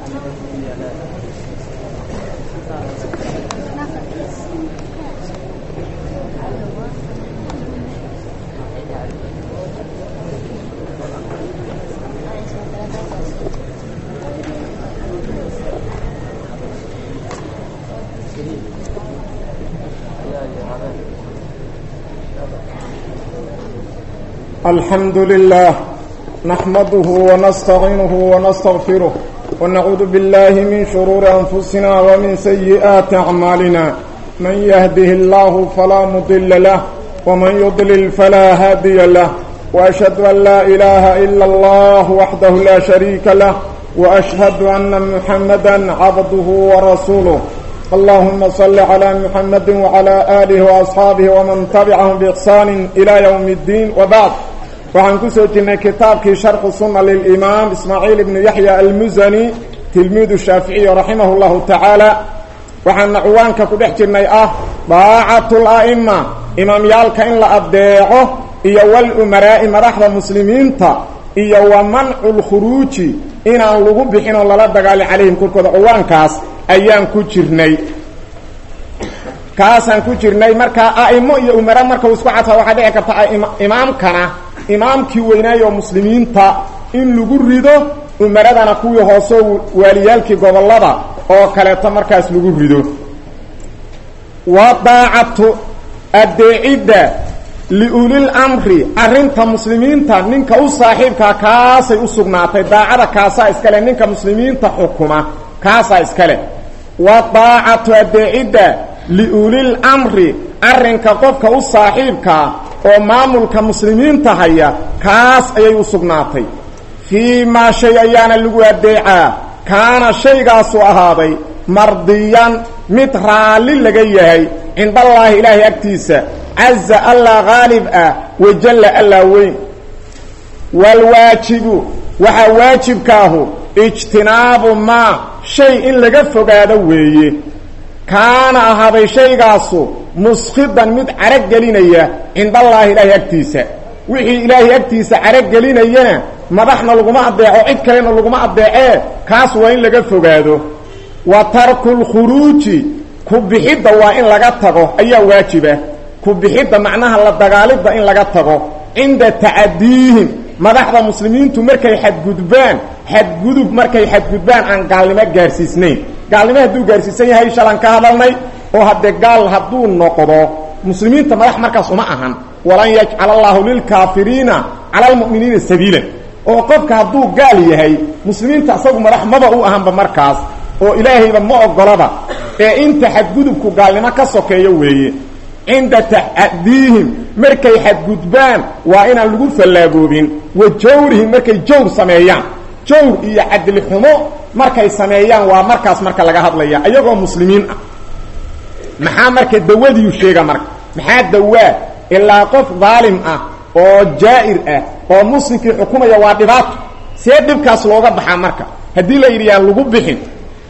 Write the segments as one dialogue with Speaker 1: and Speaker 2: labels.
Speaker 1: الحمد لله نحمده ونستعينه ونستغفره ونعوذ بالله من شرور أنفسنا ومن سيئات أعمالنا من يهده الله فلا مضل له ومن يضلل فلا هادي له وأشهد أن لا إله إلا الله وحده لا شريك له وأشهد أن محمدا عبده ورسوله اللهم صل على محمد وعلى آله وأصحابه ومن تبعهم بإحسان إلى يوم الدين وبعد waxaan ku soo jirnay kitaabkii sharxu sunna lilimaam ismaaciil ibnu yaxya almusani tilmiidu shaaficiy raximah llahu tacaala waxaana cuwaanka ku dhex jirnay ah daacatu la'ima imaamyaalka in la adeeco iyo walumaraa'i madaxda muslimiinta iyo wa mancu lkhuruuji inaan lagu bixin oo lala dagaalin calayhim korkooda cuwaankaas ayaan ku jirnay kaasaan ku jirnay markaa a'imo iyo umara marka uu isku cadfa waxaa dhici karta imaamkana imaamkii weynaayoo muslimiinta in lagu rido umaradana kuwii hooseo waaliyaalkii gobollada oo kaleeto markaas lagu rido wa daacatu addeecidda liulil amri arrinta muslimiinta ninka u saaxiibkaa kaasay u sugnaatay daacada kaasaa iskale ninka muslimiinta xukuma kaasaa iskale wa daacatu addeecidda liulil amri arrinka qofka u saaxiibkaa oo maamulka muslimiinta haya kaas ayay u sugnaatay fii maa shay ayaana lagu adeecaa kaana shaygaasu ahaaday mardiyan mid raalli laga yahay cindallaahi ilaahay agtiisa caza allaa haalib ah wajalla allaa weyn waalwaajibu waxaa waajibkaahu ijtinaabu maa shay in laga fogaado weeye kaana ahaaday shaygaasu muskidan mid caragelinaya cindallaahi ilaahay agtiisa wixii ilaahay agtiisa caragelinayana madaxna laguma adeeco cid kalena laguma adeecee kaas waa in laga fogaado wa tarku lkhuruuji ku bixidda waa in laga tago ayaa waajiba ku bixidda macnaha la dagaalidda in laga tago cinda tacadiihim madaxda muslimiintu markay xadgudbaan xadgudub markay xadgudbaan aan gaalnimo gaarsiisnayn gaalnimo hadduu gaarsiisan yahay shalan ka hadalnay oo haddee gaal hadduu noqdo muslimiinta madax markaas uma ahan walan yajcala allaahu lilkaafiriina cala almu'miniina sabiilan oo qofka hadduu gaal yahay muslimiinta isagu madax maba u ahanba markaas oo ilaahayba ma ogolaba ee inta xadgudubku gaalnimo ka sokeeyo weeye cinda tacadiihim markay xadgudbaan waa inaan lagu fallaagoobin wa jawrihim markay jawr sameeyaan jawr iyo cadli xumo markay sameeyaan waa markaas marka laga hadlaya ayagoo muslimiin ah maxaa marka dawadiiu sheega marka maxaa dawaa ilaa qof daalim ah oo jaa'ir ah oo muslimkii xukumaya waa dhibaato see dhibkaas looga baxaa marka haddii la yidhi yaan lagu bixin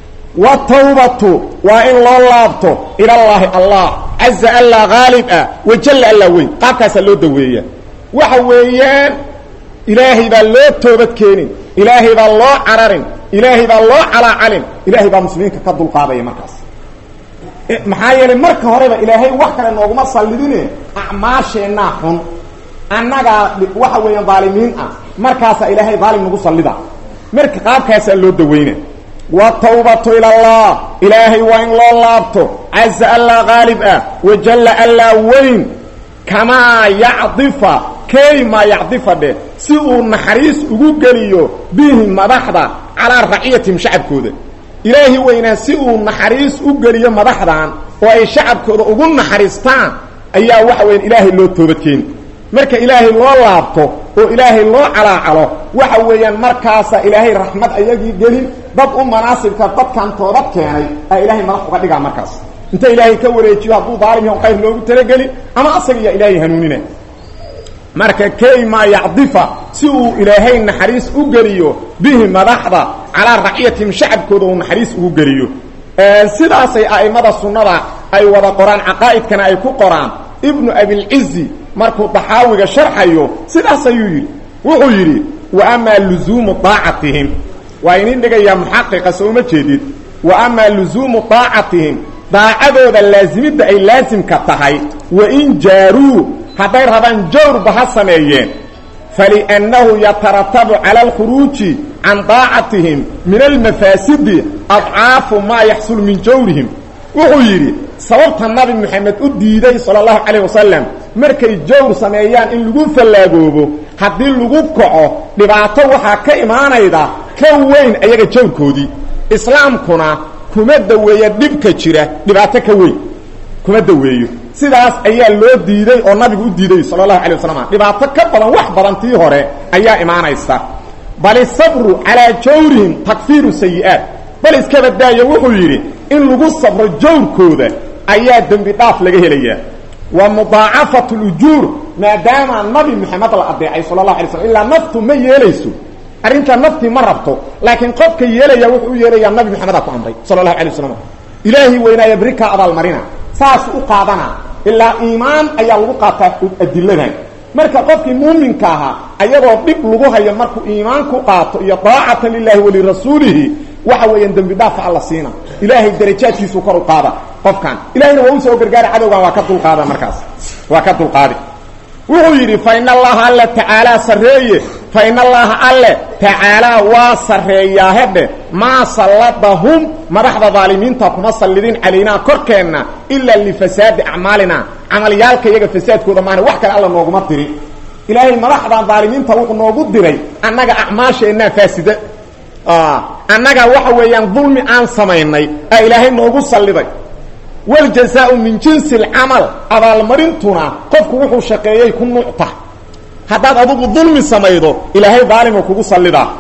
Speaker 1: watawbatu waa in loo laabto ilallaahi allah caza allaa haalib ah wajalla allaa weyn qaabkaasaa loo daweeya waxa weeyaan ilaahay baa loo toobad keenin ilaahay baa loo cararin ilaahay baa loo calaacalin ilaahay baa muslimiinka ka dulqaadaya markaas maxaa yeelay marka horeba ilaahay wax kale nooguma sallidine acmaasheennaa xun annagaa waxa weeyaan daalimiin ah markaasaa ilaahay daalim nagu sallida marka qaabkaasaa loo daweyna watawbatu ilallah ilaahay waa in loo laabto caza allaa haalib ah wajalla allaa weyn kamaa yacdifa key maa yacdifa dheh si uu naxariis ugu geliyo bihi madaxda calaa raciyatihim shacabkooda ilaahi weynaa si uu naxariis u geliyo madaxdan oo ay shacabkooda ugu naxariistaan ayaa waxa weya ilaahay loo toobadkeeni marka ilaahay loo laabto oo ilaahay loo calaacalo waxa weeyaan markaasa ilaahay raxmad ayagii gelin dad u manaasibka dadkan toobad keenay aa ilaahay madax uga dhigaa markaas inta ilaahay ka wareejiyo hadduu daalim yaho qayr loogu talagelin ama asaga iyo ilaahay hanuunina marka key maa yacdifa si uu ilaahay naxariis u geliyo bihi madaxda calaa raciyatihim shacabkooda uu naxariis ugu geliyo sidaasay a'imada sunnada ay wada qoraan caqaa'idkana ay ku qoraan ibnu abilcizi markuu daxaawiga sharxayo sidaas ayuu yidhi wuxuu yidhi wa amaa luzuumu daacatihim waa inin dhigayaa muxaqiqa soo uma jeedid wa amaa luzuumu daacatihim daacadooda laasimidda ay laasimka tahay wa in jaaruu hadday rabaan jawrba ha sameeyeen faliannahu yataratabu cala alkhuruuji can daacatihim min almafaasidi adcaafu maa yaxsul min jawrihim wuxuu yidhi sababta nabi moxamed u diiday sala allahu calayh wasalam markay jawr sameeyaan in lagu fallaagoobo haddii lagu kaco dhibaato waxaa ka imaanayda ka weyn ayaga jawrkoodii islaamkuna kuma daweeya dhibka jira dhibaato ka weyn kuma daweeyo sidaas ayaa loo diiday oo nabigu u diiday sala allahu alay wasalam dhibaato ka badan wax badan tii hore ayaa imaanaysa bal isabru calaa jawrihim takfiiru sayi'aat bal iska badaayo wuxuu yidhi in lagu sabro jawrkooda ayaa dembi dhaaf laga helayaa wa mudaacafatu lujuur maadaama nabi moxamed la adeecay sala allahu alay slam ilaa naftu ma yeelayso arrintaa naftii ma rabto laakiin qofka yeelaya wuxuu u yeelayaa nabi moxamedaa ku amray sala allahu alay wasalam ilaahi weynaaya beri kaa abaalmarina saas u qaadana ilaa iimaan ayaa lagu qaataa adiladan marka qofkii muuminka ahaa ayagoo dhib lagu hayo markuu iimaan ku qaato iyo daacatan lilahi walirasuulihi waxa weeyaan dembi dhaafa alla siina ilaahay darajaadkiisuu kor u qaada qofkan ilahayna waa u soo gargaara cadowgan waa ka dulqaada markaas waa ka dulqaadi wuxuu yidhi fa in allaha alle tacaalaa sarreeye fa in allaha alle tacaalaa waa sarreeyaa hedhe maa salladahum madaxda daalimiinta kuma sallidin calaynaa korkeenna ilaa lifasaadi acmaalina camalyaalka iyaga fasaadkooda maana wax kale alla nooguma dirin ilaahay madaxdan daalimiinta wuxuu noogu diray annaga acmaasheennaa faasida annaga waxa weeyaan dulmi aan samaynay aa ilaahay noogu salliday wljazaau min jinsi alcamal abaalmarintuna qofku wuxuu shaqeeyey ku nuucta haddaad adugu dulmi samaydo ilaahay daalima kugu sallidaa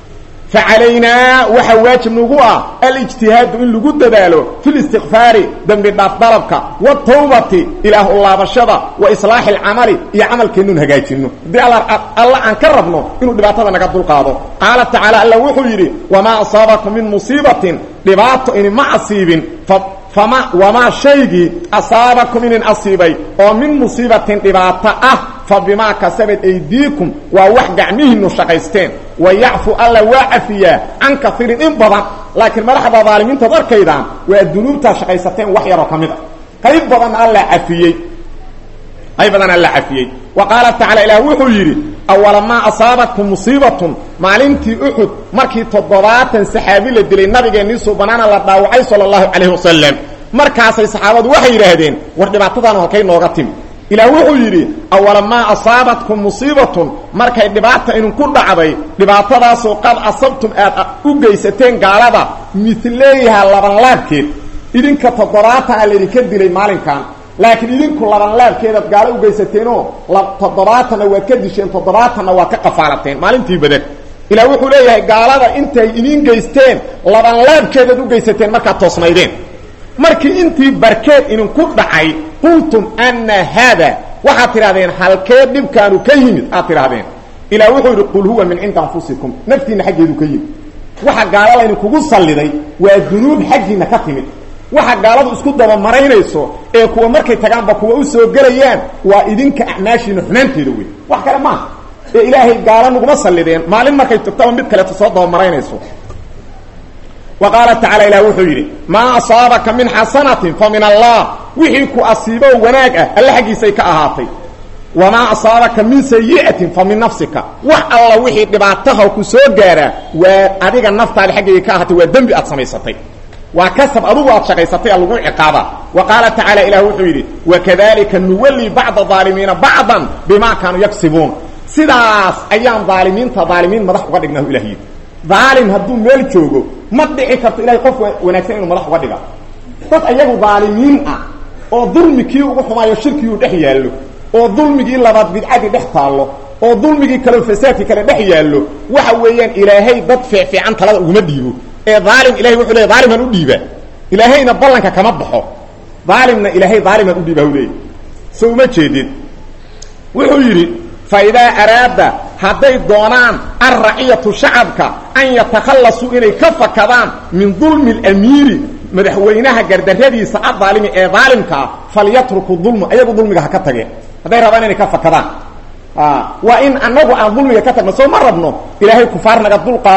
Speaker 1: fa calaynaa waxaa waajib nagu ah alijtihaadu in lagu dadaalo fi listikfaari dembi dhaaf dalabka watawbati ilaah u laabashada wa islaaxi alcamali iyo camalkeennuun hagaajinno haddii alla aan ka rabno inuu dhibaatada naga dulqaado qaala tacaala alla wuxuu yidhi wamaa asaabakum min musiibatin dhibaato inima asiibin fama wamaa shaygii asaabakum inin asiibay oo min musiibatin dhibaato ah fa bimaa kasabad aydiikum waa wax gacmihiinnu shaqaysteen wa yacfu alla waa cafiyaa can kaiirin in badan laakiin madaxda daalimiintaad arkaydaan waa dunuubtaa shaqaysateen wax yaroo ka mid a qayb badan alla cafiyey qayb badan alla cafiyey wa qaala tacala ilaah wuxuu yidhi awalamaa asaabatkum musiibatun maalintii uxud markii toddobaatan saxaabi la dilay nabigeennii suubanaana la dhaawacay sala allahu calayhi wasalam markaasay saxaabadu waxay yidhaahdeen war dhibaatadaanu halkay nooga timi ilaah wuxuu yidhi awalamaa asaabatkum musiibatun markay dhibaata idinku dhacday dhibaatadaasoo qad asabtum aad u geysateen gaalada midleeyaha labanlaabkeed idinka toddobaatan a laydinka dilay maalinkan laakiin idinku labanlaabkeedaad gaalo u geysateenoo toddobaatanna waad ka disheen toddobaatanna waad ka qafaalateen maalintii badan ilaah wuxuu leeyahay gaalada intay idiin geysteen labanlaabkeedaad u geysateen markaad toosnaydeen markii intii barkeed idinku dhacay qultum anna haada waxaad tidhahdeen halkee dhibkaanu ka yimid aad tidhahdeen ilaah wuxuu yidhi qul huwa min cindi anfusikum naftiinna xaggeedu ka yimid waxa gaalo laydinkugu salliday waa dunuub xaggiinna ka timid waxa gaaladu isku dabamaraynayso ee kuwa markay tagaanba kuwa u soo gelayaan waa idinka acmaashiina xumaanteeda wey wax kale maaha ee ilaahay gaalo naguma sallideen maalin markay togtaba mid kaleeto soo dabamaraynayso wa qaala tacala ilah wuxuu yidhi maa asaabaka min xasanatin fa min allah wixii ku asiibo wanaag ah alle xaggiisay ka ahaatay wamaa asaabaka min sayi'atin fa min nafsika wax alla wixii dhibaataha ku soo gaaraa waa adiga naftaada xaggayga ka ahaatay waa dembi aad samaysatay waa kasab adugu aad shaqaysatay a lagu ciqaaba wa qaala tacaala ilah wuxuu yidhi wakadalika nuwalli bacda aalimiina bacdan bimaa kaanuu yaksibuun sidaas ayaan daalimiinta daalimiin madax uga dhignahu ilah yidhi daalim hadduu meel joogo ma dhici karto ilahay qof wanaagsan inuu madax uga dhiga dad ayagu daalimiin ah oo dulmikii ugu xumaayo shirkiguu dhex yaallo oo dulmigii labaad bidcadii dhex taallo oo dulmigii kale fasaadkii kale dhex yaallo waxa weeyaan ilaahay dad fiicfiican talada uguma dhiibo ee aalim ilahay wuxuu leey aaliman u dhiiba ilaahayna ballanka kama baxo aalimna ilaahay aaliman u dhiiba u leeyay so uma jeedin wuxuu yidhi fa idaa araada hadday doonaan alraciyatu shacabka an yatakhallasuu inay ka fakadaan min dulmi alamiiri madaxweynaha gardarradiisa adaalimi ee daalimkaa falyatruku dulma ayagu dulmiga ha ka tageen hadday rabaan inay ka fakadaan waa in anagu aan dulmiga ka tagno soo ma rabno ilaahay kufaar naga dul qaado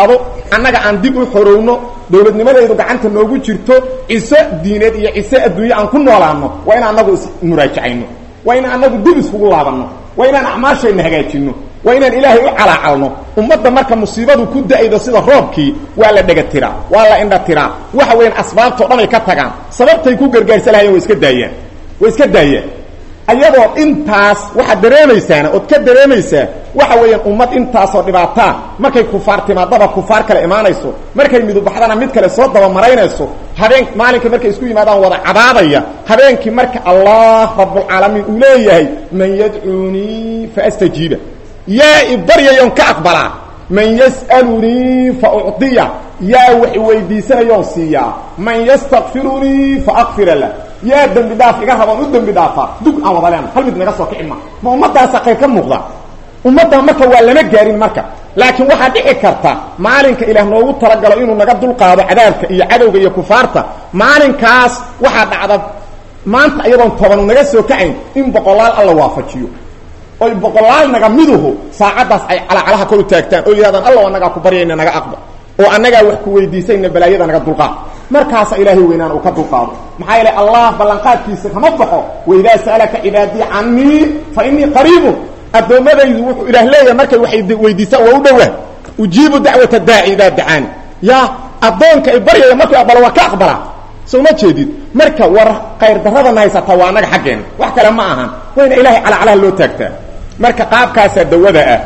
Speaker 1: annaga aan dib u xorowno dowladnimadaydu gacanta noogu jirto ciso diineed iyo ciso adduunye aan ku noolaano waa inaan annagu ismuraajacayno waa inaan annagu dib iskugu laabanno waa inaan acmaashayna hagaajinno waa inaan ilaahay u calaacalno ummadda marka musiibadu ku da-aydo sida roobkii waa la dhega tiraa waa la indha tiraa waxa weeyaan asbaabtao dhan ay ka tagaan sababtay ku gargaarsa lahayeen way iska daayaan way iska daayaan ayadoo intaas waxaad dareemaysaana ood ka dareemaysaa waxa weeyaan ummad intaasoo dhibaataa markay kufaar timaadaba kufaar kale imaanayso markay midubaxdana mid kale soo dabamaraynayso habeen maalinka markay isku yimaadaan wada cabaadaya habeenkii marka allah rabbulcaalamiin uu leeyahay man yadcuunii faastajiiba yaa i baryayoon ka aqbalaa man yas'alunii fa ucdiya yaa wax iweydiisanayoon siiyaa man yastakfirunii fa akfira lah yaa dembi dhaaf iga raboon u dembi dhaafaa dug aan wada leena hal mid naga soo kici ma ma ummaddaasa qayr ka muuqda ummadda marka waa lama gaarin marka laakiin waxaa dhici karta maalinka ilaah noogu talagalo inuu naga dulqaado cadaabka iyo cadowga iyo kufaarta maalinkaas waxaa dhacda maanta iyadoon tobanu naga soo kacayn in boqolaal alla waafajiyo oy boqolaal naga miduhu saacaddaas ay calacalaha kor u taagtaan oo yidhahdaan alla anagaa ku baryayna naga aqba oo annagaa wax ku weydiisayna balaayada naga dulqaad markaasa ilaahay weynaan uu ka dulqaado maxaa yeelay allah ballanqaadkiisa kama baxo waidaa sa'alaka cibaadii canii fa innii qariibun addoommadaydu wuxuu ilaah leeyahay markay waxay weydiisaan waa u dhowaa ujiibu dacwata daaci idaa dacaani yaa addoonka ay baryaya markuu aqbalo waa ka aqbalaa soo ma jeedid marka war qayr daradana haysataa waa annaga xaggeenna wax kale ma ahan wayna ilaahay calacalaha loo taagtaa marka qaabkaasaa dawada ah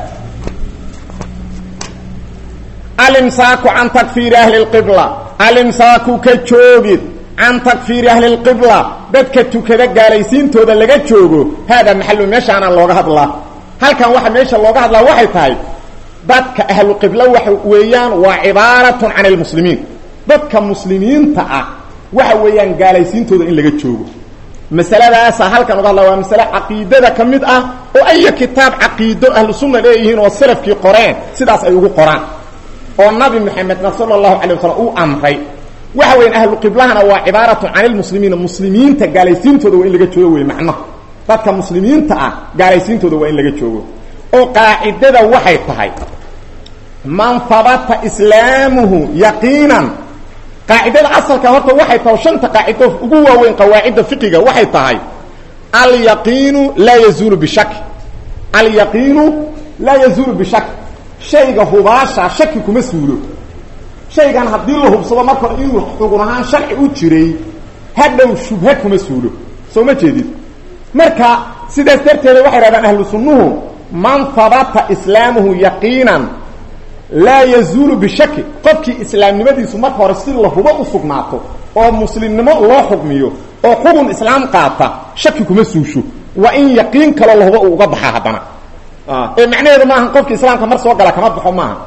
Speaker 1: alimsaaku can takfiiri ahli lqibla alimsaaku ka joogid can takfiiri ahli lqibla dadka tukada gaalaysiintooda laga joogo haadaa maxalu meeshaanaan looga hadlaa halkan waxa meesha looga hadlaa waxay tahay dadka ahlu qibla waxa weeyaan waa cibaaratun can almuslimiin dadka muslimiinta ah waxa weeyaan gaalaysiintooda in laga joogo masaladaasaa halkan uga hadla waa masale caqiidada ka mid ah oo aya kitaab caqiido ahlu sunna leeyihiin oo salafkii qoreen sidaas ay ugu qoraan oo nabi maxamedna sala allahu calay wasalam uu amray waxa weyan ahlu qiblahana waa cibaaratu can ilmuslimiina muslimiinta gaalaysiintooda waa in laga joogo wey macno dadka muslimiinta ah gaalaysiintooda waa in laga joogo oo qaacidada waxay tahay man habata islaamuhu yaqiinan qaacidada asalka horta waxay tahay shanta qaacido ugu waaweyn qawaacidda fiqiga waxay tahay alyaqiinu laa yazuulu bishaki alyaqiinu laa yazuulu bishaki shayga hubaasha shaki kuma suulo shaygan haddii la hubsado marka hore inuu xugun ahaan sharci u jiray hadhow shubha kuma suulo soo ma jeedid marka sidaas darteeda waxay hahdaan ahlu sunnuhu man habata islaamuhu yaqiinan laa yazuulu bishaki qofkii islaamnimadiisu marka hore si la hubo u sugnaato oo muslimnimo loo xugmiyo oo xugun islaam qaata shaki kuma suusho waa in yaqiin kaloo la hubo uu uga baxa haddana ee macnaheedu maaha qofki islaamka mar soo gala kama baxo maaha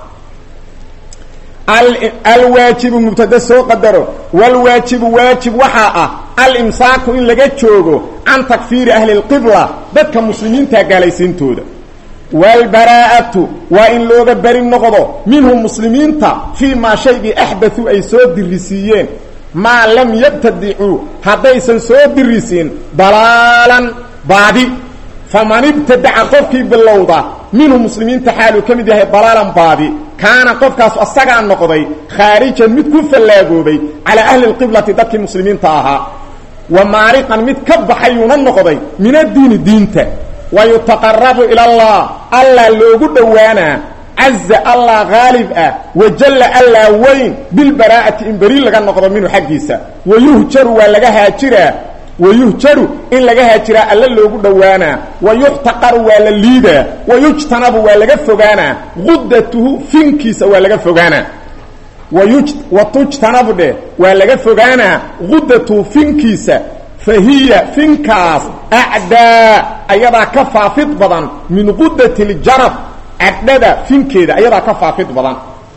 Speaker 1: alwaajibu mubtada soo qadaro wlwaajibu waajib waxaa ah alimsaaku in laga joogo can takfiiri ahli lqibla dadka muslimiinta gaalaysiintooda wlbaraa'atu waa in looga beri noqdo minhum muslimiinta fii maa shaygii axdaثuu ay soo dirisiiyeen maa lam yabtadicuu haddaysan soo dirisiin dalaalan baadi faman ibtadaca qofkii bilowda minhu muslimiinta xaaluu ka mid yahay dalaalan baadi kaana qofkaas asagaa noqday khaarijan mid ku fallaagoobay calaa ahli lqiblati dadkii muslimiinta ahaa wa maariqan mid ka baxayuuna noqday min addiini diinta wa yutaqarabu ila allah allah loogu dhowaanaa caza allah haalib ah wajalla allah weyn bilbaraa'ati in beri laga noqdo minhu xaggiisa wayuhjaru waa laga haajiraa wayuhjaru in laga haajiraa alla loogu dhowaanaa wayuxtaqaru waa la liidaa wayujtanabu waa laga fogaanaa gudatuhu finkiisa waa laga fogaanaa watujtanabu dheh waa laga fogaanaa gudatuhu finkiisa fa hiya finkaas acdaa ayadaa ka faafid badan min gudati ljarab cadhada finkeeda ayadaa ka faafid badan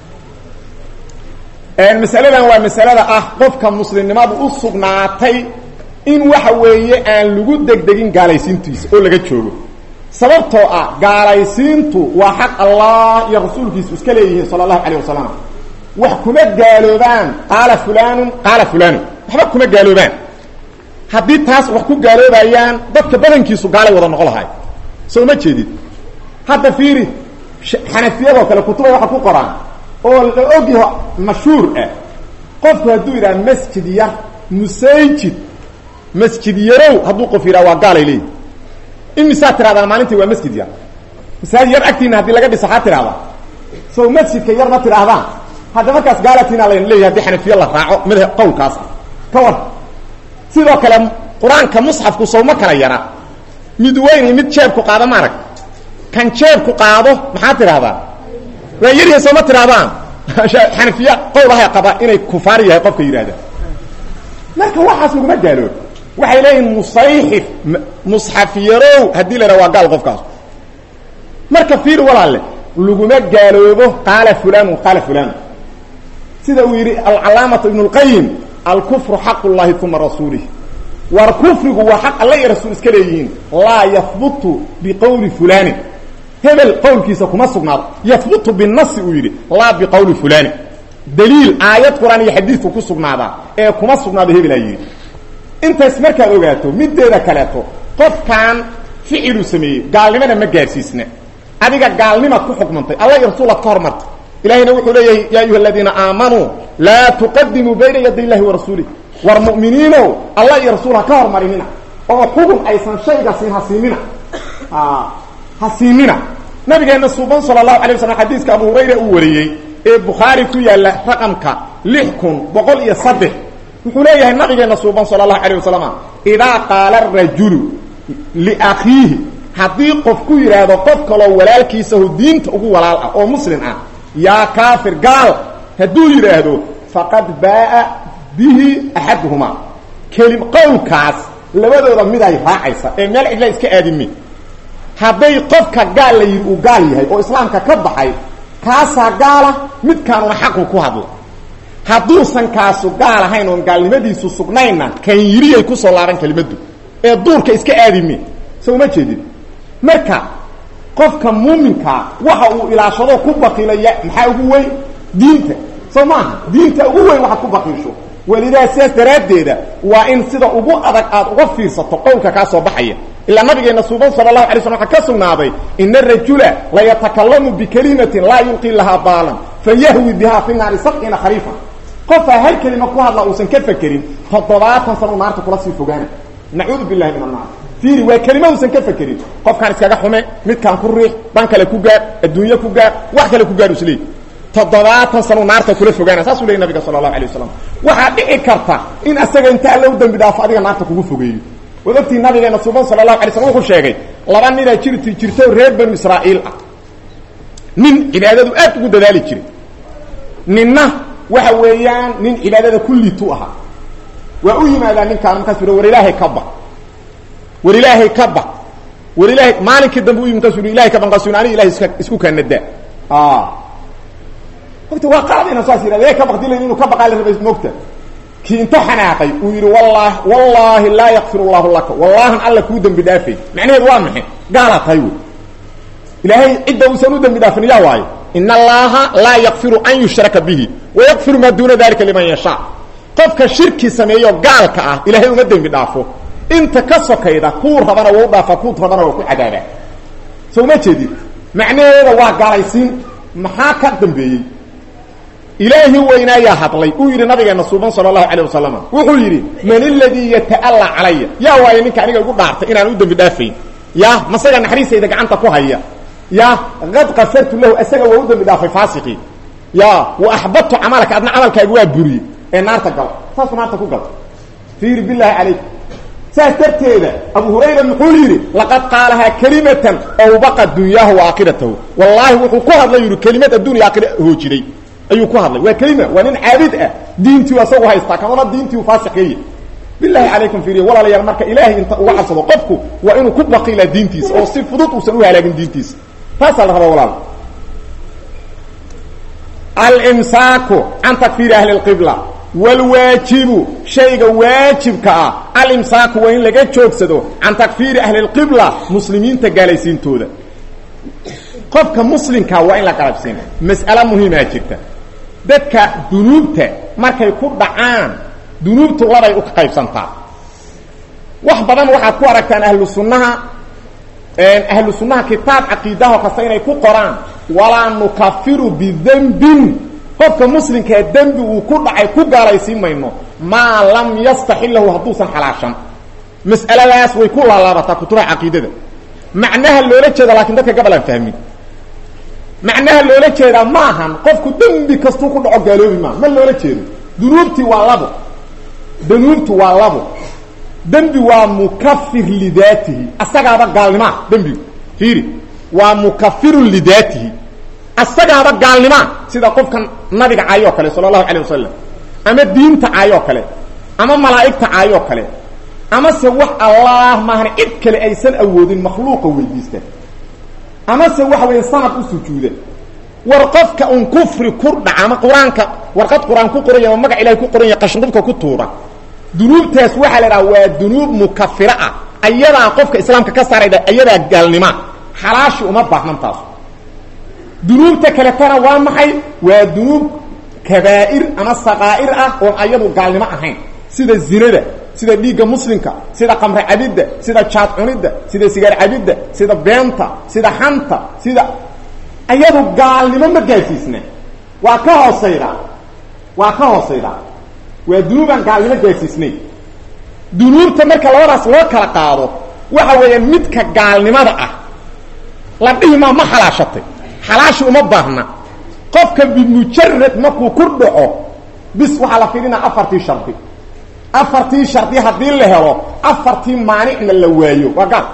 Speaker 1: masaladan waa masalada ah qofka muslimnimadu u sugnaatay in waxa weeye aan lagu degdegin gaalaysiintiisa oo laga joogo sababtoo ah gaalaysiintu waa xaq allah iyo rasuulkiisu iska leeyihiin sala allahu calayh wasalam wax kuma gaaloobaan qaala fulaanun qaala fulaanun waxba kuma gaaloobaan haddii taas wax ku gaaloobayaan dadka badankiisu gaalay wada noqo lahay soo ma jeedid hadda fiiri xanafiyadoo kale kutuba waxa ku qoraan oo la ogyaho mashhuur ah qofku hadduu yidhaha masjid yar musayjid masjid yarow hadduu qof yidhaha waa gaalay leeyihi imisaa tirahdaan maalintii waa masjid yar masaajid yar agtiina haddii laga dhiso xaa tirahdaa sow masjidka yar ma tidhaahdaan hadda markaas gaalatina layn leeyahay hadii xanafiye la raaco madhab qowlkaas ah ka war sidoo kale qur-aanka musxafku sow ma kala yaraa mid weyn iyo mid jeebku qaado maarag kan jeebku qaado maxaa tidhahdaa waa yaryahay soo ma tidhahdaan xanafiya qowlahay qaba inay kufaar yahay qofka yidhahda marka waxaas laguma gaaloob waxay leeyihin musayxif musxaf yarow haddii la yidhaha waa gaal qofkaas marka fiir walaalle laguma gaaloobo qaala fulanun qaala fulan sida uu yidhi alcalaamatu ibnu اlqayim alkufru xaq llahi uma rasuulih war kufrigu waa xaq alla iyo rasuul iska leeyihiin laa yahbutu biqowli fulaanin hebel qowlkiisa kuma sugnaado yahbutu binasi uu yidhi laa biqowli fulaanin daliil aayad qur-aan iyo xadiidku ku sugnaadaa ee kuma sugnaado hebelaa yidhi intaas markaad ogaato mideeda kaleeto qofkan ficiluu sameeyey gaalnimana ma gaadhsiisna adiga gaalnimaad ku xukmantay alla iyo rasuulaad ka hormartay ilahayna wuxuu leeyahay yaa ayuha aladiina aamanuu laa tuqadimuu bayna yaday illahi warasuulih war mu'miniinow alla iyo rasuul ha ka hormarinina oo xugun aysan shayga siin ha siinina ha siinina nabigeena suuban sala allahu alay waslam xadiiska abu hurayra uu wariyey ee bukhaari ku yaalla raqamka lix kun boqol iyo saddex wuxuu leeyahay nabigeena suuban sala allahu alayh wasalam idaa qaala arajulu liakhiihi haddii qof ku yidhaahdo qof kaloo walaalkiisahu diinta ugu walaal ah oo muslim ah yaa kaafir gaal hadduu yidhaahdo faqad baaa bihi axaduhumaa kelim qowlkaas labadooda mid ay raacaysa ee meel cidla iska aadimi hadday qofka gaal la yidhi uu gaal yahay oo islaamka ka baxay kaasaa gaala midkaanuna xaqu ku hadla hadduusan kaasu gaal ahayn oon gaalnimadiisu sugnaynna kan yiriyay kusoo laaban kelimaddu ee duurka iska aadimi so uma jeedin marka qofka muuminkaa waxa uu ilaashado ku baqiilaya maxaa ugu weyn diinta soo maaha diinta ugu weyn waxaad ku baqiisho welidaa sidaas daraaddeeda waa in sida ugu adag aad uga fiirsato qowlka kaa soo baxaya ilaa nabigeena suuban sala allahu alay slam waxaa ka sugnaaday ina arajula layatakallamu bikalimatin laa yulqii lahaa baalan fayahwi bihaa fi naari sabciina khariifa qofaa hal kelima ku hadla uusan ka fekerin toddobaatan sano naarta kula sii fogaana nacuudu billahi min annaar fiiri waa kelima uusan ka fekerin qofkaan iskaga xume midkaan ku riix dhan kale ku gaar adduunye ku gaar wax kale ku gaar isleey toddobaatan sano naarta kula fogaana saasuu leeyay nabiga sala allahu alay wasalam waxaa dhici karta in asaga inta alla u dambi dhaafo adiga naarta kugu fogeeyo waad ogtii nabigeena suuban sala allahu alay slam wuxuu sheegay laba ninaa jirti jirto reer banu israa'iil ah nin cibaadadu aad ugu dadaali jiray ninna waxa weeyaan nin cibaadada kulliitu ahaa waa u yimaadaa ninkaan markaas ui war ilaahay ka baq war ilaahay ka baq war ilaahay maalinkii dambe u yimi markasu i ilahay ka baq markasu aniga ilahay iska isku kaanadaa ogta waa qaad inaan saas yidhahda ka baq dilayn inuu ka baqaa la rabay moogta kii inta xanaaqay uu yidhi wallah wallaahi laa yakfir allahu laka wallahan alla kuu dembi dhaafay macnaheedu waa maxay gaalaa tahay wey ilaahay cidda uusan u dembi dhaafin yaa waayo in allaha laa yakfiru an yushraka bihi wayakfiru maa duuna dalika liman yashaa qofka shirki sameeyo gaalka ah ilaahay uma dembi dhaafo inta ka sokayda kuu rabana waa u dhaafa kuu rabana waa ku cadaabaa soo uma jeedid macnaheeda waa gaalaysiin maxaa ka dambeeyey ilaahi weynaayaa hadlay uu yidhi nabigeena suuban sala allahu calayh wasalam wuxuu yidhi man aladii yata'alla calaya yaa waayo ninka aniga igu dhaartay inaan u dembi dhaafayn ya masaga naxariistayda gacanta ku haya ya qad kafartu lahu asaga waa u dembi dhaafay faasiqii ya wa axbadtu camalaka adna camalkaaga waa buriyey ee naarta gal saasuu naarta ku gal fiiri billahi calayk saas darteeda abu hurayra muxuu yidhi laqad qaalahaa kelimatan awbaqa dunyaahu wa aakhiratahu wallaahi wuxuu ku hadlay yidhi kelimad adduun iyo aakhira hoojiday ayuu ku hadlay waa kelima waa nin caabid ah diintiu asagu haystaa kamana diintiu faasiqeeye bilahi calaykum fiiriya walaalayaal marka ilaahay inta uga cabsado qofku waa inuu ku baqiilaa diintiisa oo si fudud uusan u halaagin diintiisa taasaa la rabaa walaal alimsaaku can takfiiri ahli اlqibla wاlwaajibu shayga waajibka ah alimsaaku waa in laga joogsado can takfiiri ahli اlqibla muslimiinta gaalaysiintooda qofka muslimkaa waa in la qalabsiina mas'ale muhiimaa jirta dadka dunuubta markay ku dhacaan dunuubtu labay u qaybsantaa wax badan waxaad ku aragtaan ahlu sunnaha ahlu sunnaha kitaab caqiidaho kasta inay ku qoraan walaa nukafiru bidembin qofka muslimkaa dembi uu ku dhacay ku gaalaysiin mayno maa lam yastaxilahu hadduusan xalaashan mas'aladaas way ku laalaabataa kutubaha caqiidada macnaha loola jeeda laakiin dadka gabal aan fahmin macnaha loola jeedaa ma ahan qofku dembi kastuu ku dhaco gaaloobi maa ma loola jeedo dunuubtii waa labo dunuubtu waa labo dembi waa mukafir lidaatihi asagaaba gaalnimaa dembigu fiiri waa mukafirun lidaatihi asagaaba gaalnimaa sida qofkan nabiga caayoo kale sala allahu calay wasalam ama diinta caayoo kale ama malaa'igta caayoo kale amase wax allaah maahan cid kale aysan awoodin makhluuqa weydiista amase waxa weeye sanad u sujuuda war qofka un kufri ku dhaca ama qur-aanka warqad qur-aan ku qoranya ama magac ilahay ku qoranya qashinqubka ku tuura dunuubtaas waxaa la idhaha waa dunuub mukafira ah ayadaa qofka islaamka ka saarayda ayadaa gaalnima xalaashi uma baahnan taasu dunuubta kaletana waa maxay waa dunuub kabaa'ir ama saqaa'ir ah oon ayadu gaalnimo ahayn sida zinada sida dhiigga muslimka sida qamre cabidda sida jaad cunidda sida sigaar cabidda sida beenta sida xanta sida ayadu gaalnimo ma gaadsiisna waa ka hoosayda waa ka hoosayda waa dunuubaan gaalnimo gaadsiisnayn dunuubta marka labadaas loo kala qaado waxa weeyaan midka gaalnimada ah la dhihi maa ma xalaashatay xalaashi uma baahna qofka bimujarad markuu ku dhaco bis waxaa la fiirinaa afartii shardi afartii shardi haddii la helo afartii maanicna la waayo waa gaal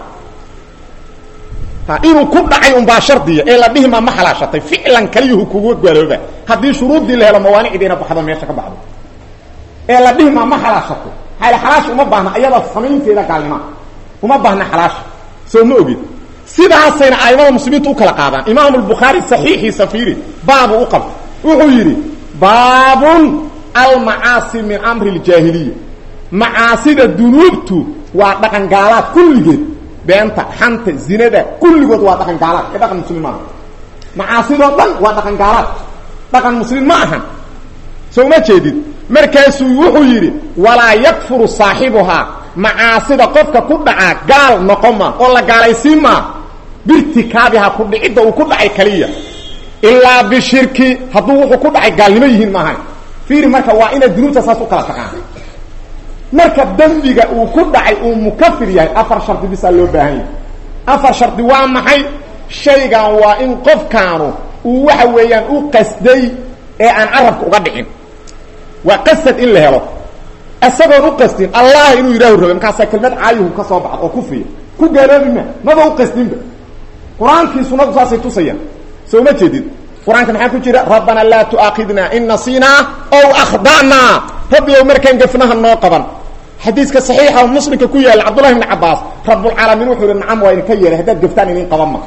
Speaker 1: inuu ku dhacay unbaa shardiya ee la dhihi maa ma xalaashatay ficlan kaliyuhu kugu gaalooba haddii shuruuddii la helo mawaanicdiina baxdo meesha ka baxdo ee la dhihi maa ma xalaashatay xaal xalaash uma baahna ayada samaynteeda gaalnima uma baahna xalaash soo ma ogid sidaasayna aimada muslimiintu u kala qaadaan imaam albukhaari saxiixiisa fiiri baabu u qabta wuxuu yidhi baabun almacaasi min amri ljaahiliya macaasida dunuubtu waa dhaqan gaalaad kulligeed beenta xanta zinada kulligood waa dhaqan gaalaad ee dhaqan muslim maaha macaasidoo dhan waa dhaqan gaalaad dhaqan muslim ma ahan soo ma jeedid markaasuu wuxuu yidhi walaa yakfuru saaxibuhaa macaasida qofka ku dhacaa gaal noqon maa oo la gaalaysiin maa birtikaabihaa ku dhicidda uu ku dhacay kaliya ilaa bishirki hadduu wuxuu ku dhacay gaalnimo yihiin maahan fiiri marka waa inaad dunuubta saas u kala taqaan marka dembiga uu ku dhacay uu mukafir yahay afar shardi bisaa loo baahan yahay afar shardi waa maxay shaygan waa in qofkaanu uu waxa weeyaan u qasday ee aan carabka uga dhicin waa qasad in la helo isagoon u qastin allah inuu yidhaahu rabe markaasaa kelmad caayuhu ka soo baxda oo kufiya ku gaaloobi ma maba u qasdinba qur-aankii sunadu saasay tusayaan soo ma jeedid qur-aanka maxaa ku jira rabbana laa tu'aakidna in nasinaa ow akhda'naa rabbi ow markaan gafnaha noo qaban xadiiska saxiixa muslimka ku yaalla cabdullahi bni cabaas rabbulcaalamiin wuxuu yihi nacam waa idinka yeelay haddaad gaftaan idin qaban ma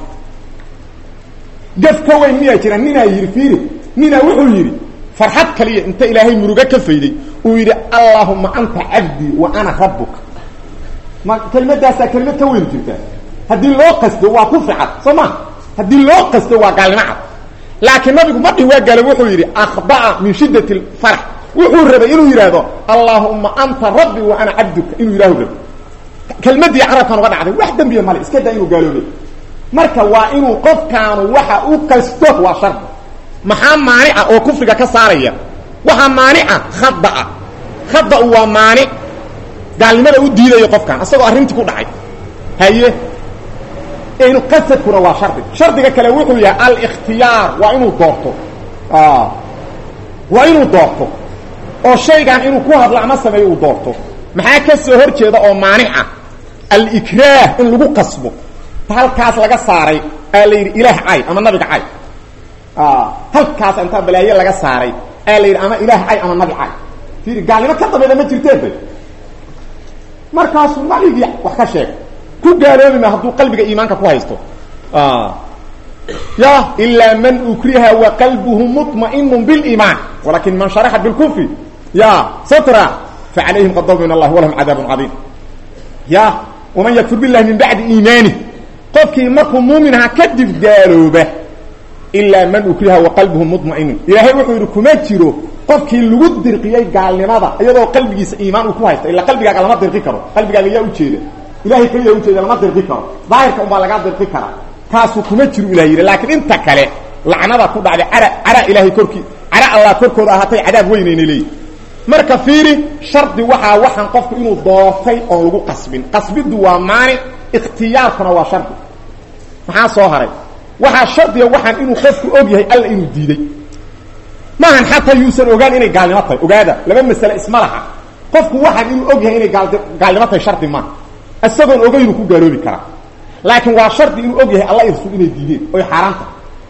Speaker 1: gaf ka weyn miyaa jira ninaa yidhi fiiri ninaa wuxuu yidhi farxad kaliya inta ilaahay murugo ka fayday uu yidhi allaahuma anta cabdii wa ana rabbuka ma kelmadaasaa kelmad ka weyn jirta haddii loo qasdo waa ku ficad soo ma haddii loo qasdo waa gaalnimo cad laakiin nabigu ma dhihi waa gaalob wuxuu yidhi akhda'a min shiddati lfarax wuxuu rabay inuu yidhaahdo allaahuma anta rabbi wa ana cabduka inuu yidhahu rabay kelmadii carabkan uga dhacday wax dembiya male iska daa inuu gaaloobay marka waa inuu qofkaanu waxa u qasto waa shardi maxaa maanica oo kufriga ka saaraya waxaa maanica khadaa khada-u waa maanic gaalnimada u diidayo qofkan isagoo arrintii ku dhacay haye inu qasadkuna waa shardi shardiga kale wuxuu yahay alikhtiyaar waa inuu doorto waa inuu doorto oo shaygan inuu ku hadlo ama sameeyo uu doorto maxaa ka soo hor jeeda oo maanica alikraah in lagu qasbo halkaas laga saaray aa la yidhi ilaah cay ama nabiga cay halkaas intaa balaaye laga saaray aa la yidhi ama ilaah cay ama nabi cay fiiri gaalnimo ka dambayda ma jirteen bay markaasuu nabigii wax ka sheeg ku gaaloobi ma hadduu qalbiga iimaanka ku haysto ya ilaa man ukriha wa qalbuhu muطma'inu biliimaan walakin man sharaxa bilkufri ya satra facalayhim qadab min allah walahum cadaabun cadiim ya waman yakfur billahi min bacdi iimaani qofkii markuu muuminaha kadib gaalooba ilaa man ukriha wa qalbuhu muطma'inun ilaahay wuxuu yidhi kuma jiro qofkii lagu dirqiyey gaalnimada iyadoo qalbigiisa iimaan uu ku haysta ilaa qalbigaaga lama dirqi karo qalbigaaga yaa ujeeda ilahay keliya ujeeda lama dirqi karo daahirka unbaa lagaa dirqi karaa kaasuu kuma jiro ilah yidhi laakiin inta kale lacnada ku dhacday cara cara ilaahay korkii cara allah korkooda ahaatay cadaab weynayna leeyihi marka fiiri shardi waxaa waxaan qofku inuu doortay oon lagu qasbin qasbiddu waa maanic ikhtiyaarkuna waa shardi maxaa soo haray waxaa shardiga waxaan inuu qofku og yahay alla inuu diiday maahan xataa yuusan ogaan inay gaalnimo tahay ogaada laba masale isma laha qofku waxaan inuu og yahay inay gaal gaalnimo tahay shardi maaha isagoon ogaynuu ku gaaloobi karaa laakiin waa shardi inuu og yahay alla irsul inay diideen oy xaaraan tahay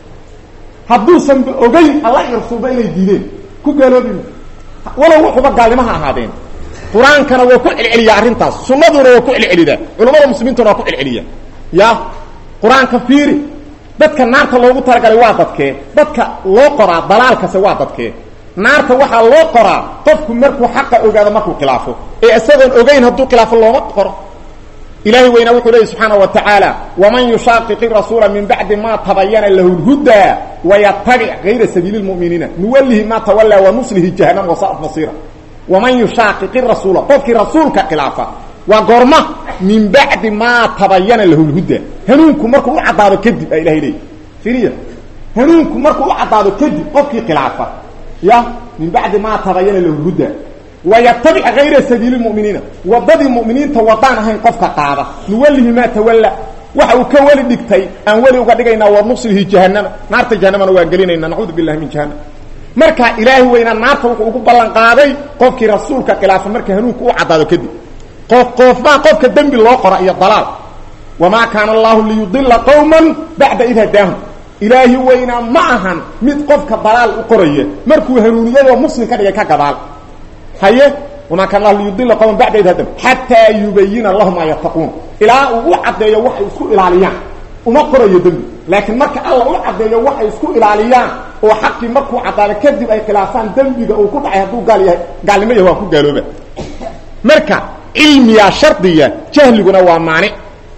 Speaker 1: hadduusanba ogayn alla irsulba inay diideen ku gaaloobi walow wuxuuba gaalnimaha ahaadeen qur-aankana waa ku celceliyaa arrintaas sunnaduna waa ku celcelidaa culamada muslimiintuna waa ku celceliya ya qur-aanka fiiri dadka naarta loogu talagalay waa dadkee dadka loo qoraa dalaalkase waa dadkee naarta waxaa loo qoraa qofku markuu xaqa ogaado markuu khilaafo ee isagoon ogayn hadduu khilaafo looma qoro ilahay weynaa wuxuu leeyay subxaana wa tacaala waman yushaaqiqi rasuula min bacdi ma tabayana lahu lhudaa wayatabic gayra sabiili lmu'miniina nuwallihi ma tawallaa wanuslihi jahanam wasaat masiira waman yushaaqiqi rasuula qofkii rasuulka khilaafa waa goorma min bacdi maa tabayana lahu lhudaa hanuunku markuu u caddaado kadib a ilahay leeyay iriya hanuunku markuu u caddaado kadib qofkii khilaafa ya min bacdi maa tabayana lahu lhudaa wayatabic gayra sabiili muminiina wadadii muminiinta wadaan ahayn qofka qaada nuwallihi maa tawalla waxa uu ka weli dhigtay aan weli uga dhigaynaa wanuslihi jahanama naarta jahanamana waa gelinayna nacuudu billahi min jahanam marka ilaahi weynaa naarta wuxuu ugu ballan qaaday qofkii rasuulka khilaafa marka hanuunka u caddaado kadib qof qoofmaa qofka dembi loo qora iyo dalaal wamaa kaana allahu liyudila qowman bacda id hadaahum ilaahi weynaa ma ahan mid qofka dalaal u qoraya markuu hanuuniyadoo muslim ka dhigay ka gadaal haye wamaa kaana allahu liyudila qowman bacda id hadaahum xataa yubayina lahum maa yattaquun ilaa uu u caddeeyo waxay isku ilaaliyaan uma qorayo dembi laakiin marka alla u caddeeyo waxay isku ilaaliyaan oo xaqii markuu caddaado kadib ay khilaafaan dembiga uu ku dhacay hadduu gaal yahay gaalnimo yahay waa ku gaalooba marka cilmiyaa shardiya jahliguna waa maanic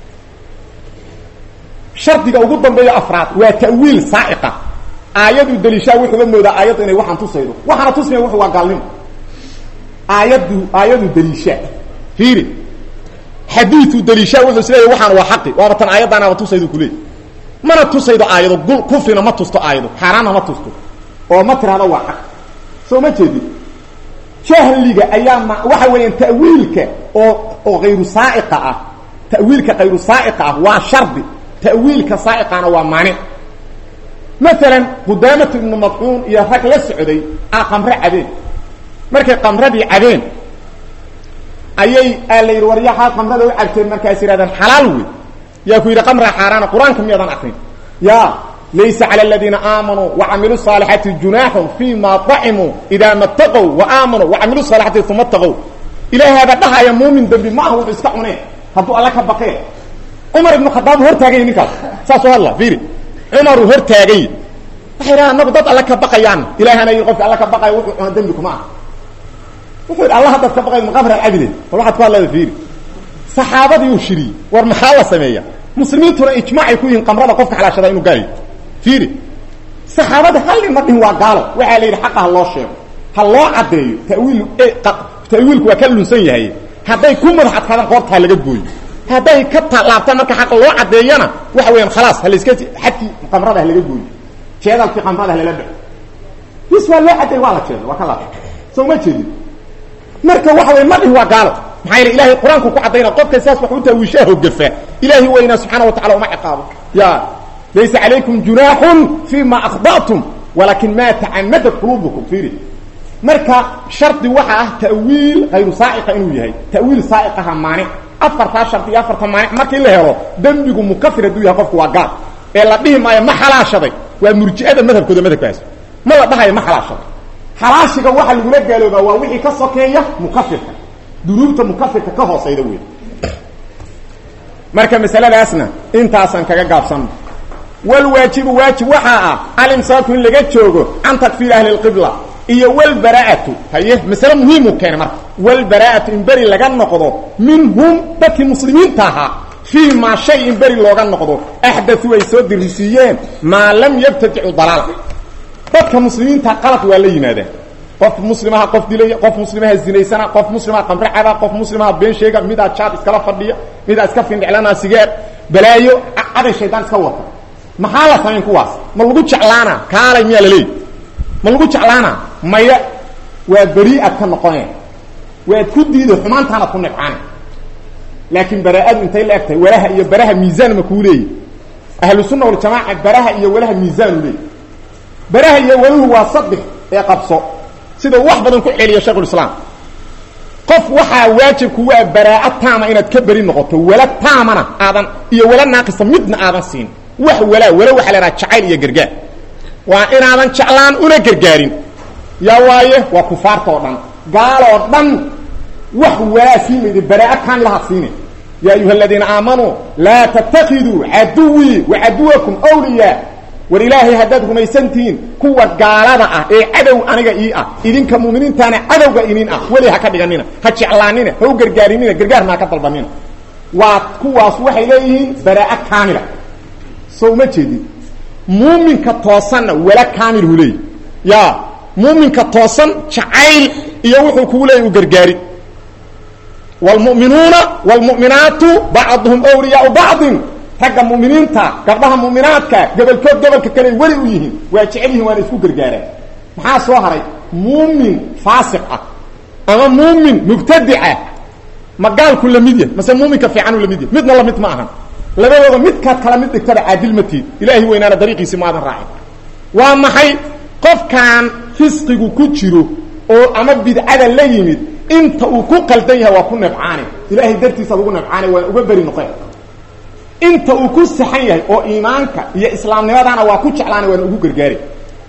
Speaker 1: shardiga ugu dambeeyo afraad waa ta'wiil saa'iqa aayaduu daliishaa wuxuuga moodaa aayaddu inay waxaan tusaydo waxaana tusmaya wuxu waa gaalnimo aayaddu aayaduu daliishaa fiiri xadiiuu daliishaa wuxuu is leeyahy waxaan waa xaqi waaba tan aayaddaanaaba tusaydu kuleey mana tusaydo aayado gul kufrina ma tusto aayado xaaraanna ma tusto oo ma tirahdo waa xaq soo ma jeedin jahliga ayaa ma waxa weeyaan ta'wiilka oo oo hayru saa'iqa ah ta'wiilka hayru saa'iqa ah waa shardi ta'wiilka saa'iqana waa maanic maalan qudaamatu ibnu madcuun iyo rag la socday a qamre cabeen markay qamradii cabeen ayay aa la yidhi war yaxaa qamrada u cabteen markaas yidhahdeen xalaal wey yaa ku yidhi qamra xaaraana qur-aanka miyaadan akrin ya laysa calى اladiina aamanuu وacamiluu الصaalixaati junaaxun fima طacimuu idaa ma اtaqow وaamanuu وacamiluu الصaalixaati uma اtaqow ilaahaaba dhahaya muumin dembi ma aha wuxuu iska cuneen hadduu alla ka baqeen cumar ibnu khadaab hortaagany ninkaas saasoo hadla fiiri cumaruu hortaagay waxay dhaha anagu dad alla ka baqayaan ilaahana yii qofki alla ka baqaya wuxuu cuna dembi kuma aha wuxuu yidhi alla haddaad ka baqayd maqamra cabide bal waxaad ku hadlada fiiri saxaabadii uu shiriyey war maxaa la sameeya muslimiintuna ijmaacay ku yihiin qamrada qofka xalaashada inuu gaalayo fiiri saxaabada hallin ma dhihin waa gaalo waxaa la yidhi xaqa ha loo sheego ha loo caddeeyo tawiil ta'wiilku waa ka lunsan yahay hadday ku madax adkaadaan qoorta ha laga gooyo hadday ka laabtaan marka xaqa loo caddeeyana waxa weeyaan khalaas ha layska xadkii qamrada ha laga gooyo jeedalkii qamrada ha lala baxo bis waa loo caddeey waa la jeeda waa ka laabta soo ma jeedin marka waxa wey ma dhihin waa gaalo maxaa yeele ilahay qur-aanku ku caddayna qofka saas wax u taawiishaa hogafa ilaahi weynaa subxaana wa tacala uma ciqaabo ya laysa calaykum junaaxun fi ma akhda'tum walakin ma tacamadat qulubukum fiiri marka shardi waxa ah ta'wiil hayru saa'iqa inuu yahay ta'wiil saa'iqaha maanic afartaa shardi iyo afarta maanic markii la helo dembigu mukafir hadduu yahay qofku waa gaal ee la dhihi maayo ma xalaashaday waa murji'ada madhabkooda madhabkaas ma la dhahayo ma xalaashaday xalaashiga waxa lagula gaaloobaa waa wixii ka sokeeya mukafirka dunuubta mukafirka ka hoosayda wey marka masaladaasna intaasaan kaga gaabsanno walwaajibu waajib waxaa ah alimsaaku in laga joogo can takfiir ahli lqibla iyo walbaraa'atu haye masale muhiimu keenay marka walbaraa'atu in beri laga noqdo minhum dadkii muslimiinta ahaa fii maa shay in beri looga noqdo axdatuu ay soo dirisiiyeen maa lam yabtadicu dalaalka dadka muslimiinta qalad waa la yimaadaan qof muslimaha qof dilaya qof muslimaha zinaysana qof muslimaha qamre caba qof muslimaha been sheega midaa jaad iskala fadhiya midaa iska findhiclana sigaar balaayo caday shaydaan iska wata maxaa la samayn kuwaas ma lagu jeclaana kaalay miyaa la leeyi ma lagu jeclaana maya waa beri'ad ka noqone waad ku diida xumaantaanaad ku nibcaana laakiin baraa-adu intay la eg tahay walaha iyo baraha miisaan ma kuu leeyi ahlu sunna waljamaaca baraha iyo walaha miisaanu leeyi baraha iyo waluhu waa saddex ee qabso sida wax badan ku celiya shaykhulislaam qof waxaa waajibku waa baraa-a taama inaad ka beri noqoto wala taamana aadan iyo wala naaqisa midna aadan siin wax walaa wala waxaa la haha jacayl iyo gargaar waa inaadan jeclaan una gargaarin yaa waaye waa kufaarta oo dhan gaaloo dhan wax walaa sii mayda baraa-a kaamilaha siine ya ayuha aladiina aamanuu laa tattakiduu caduwii wa caduwakum wliyaa war ilaahay haddaad rumaysantihiin kuwa gaalada ah ee cadow aniga ii ah idinka muuminiintaana cadowga inin ah weli ha ka dhiganina ha jeclaanina ha u gargaarinina gargaarna ha ka dalbanina waa kuwaas waxay leeyihiin baraa-a kaamila soo uma jeedin muuminka toosanna wala kaamilhu leeyi ya muuminka toosan jacayl iyo wuxuu kugu leeyay u gargaari wlmuminuuna wlmuminaatu bacduhum wliyaau bacdin ragga muminiinta gabdhaha muminaadka gobolkood gobolka kale weli u yihiin waa jecel yihin waana isku gargaaraan maxaa soo haray muumin faasiq ah ama muumin mubtadica ma gaalku lamid yahy mase muuminka fiicanu lamid yahy midna lamid ma ahan labadooda midkaad kala mid dhigtada caadil ma tiid ilaahay weynaana dariiqiisi maadan raacin waa maxay qofkaan fisqigu ku jiro oo ama bidcada la yimid inta uu ku qaldan yahay waa ku nebcaane ilaahay dartiisaad ugu nebcaane waa uga beri noqe inta uu ku saxan yahay oo iimaanka iyo islaamnimadaana waa ku jeclaana waana ugu gargaari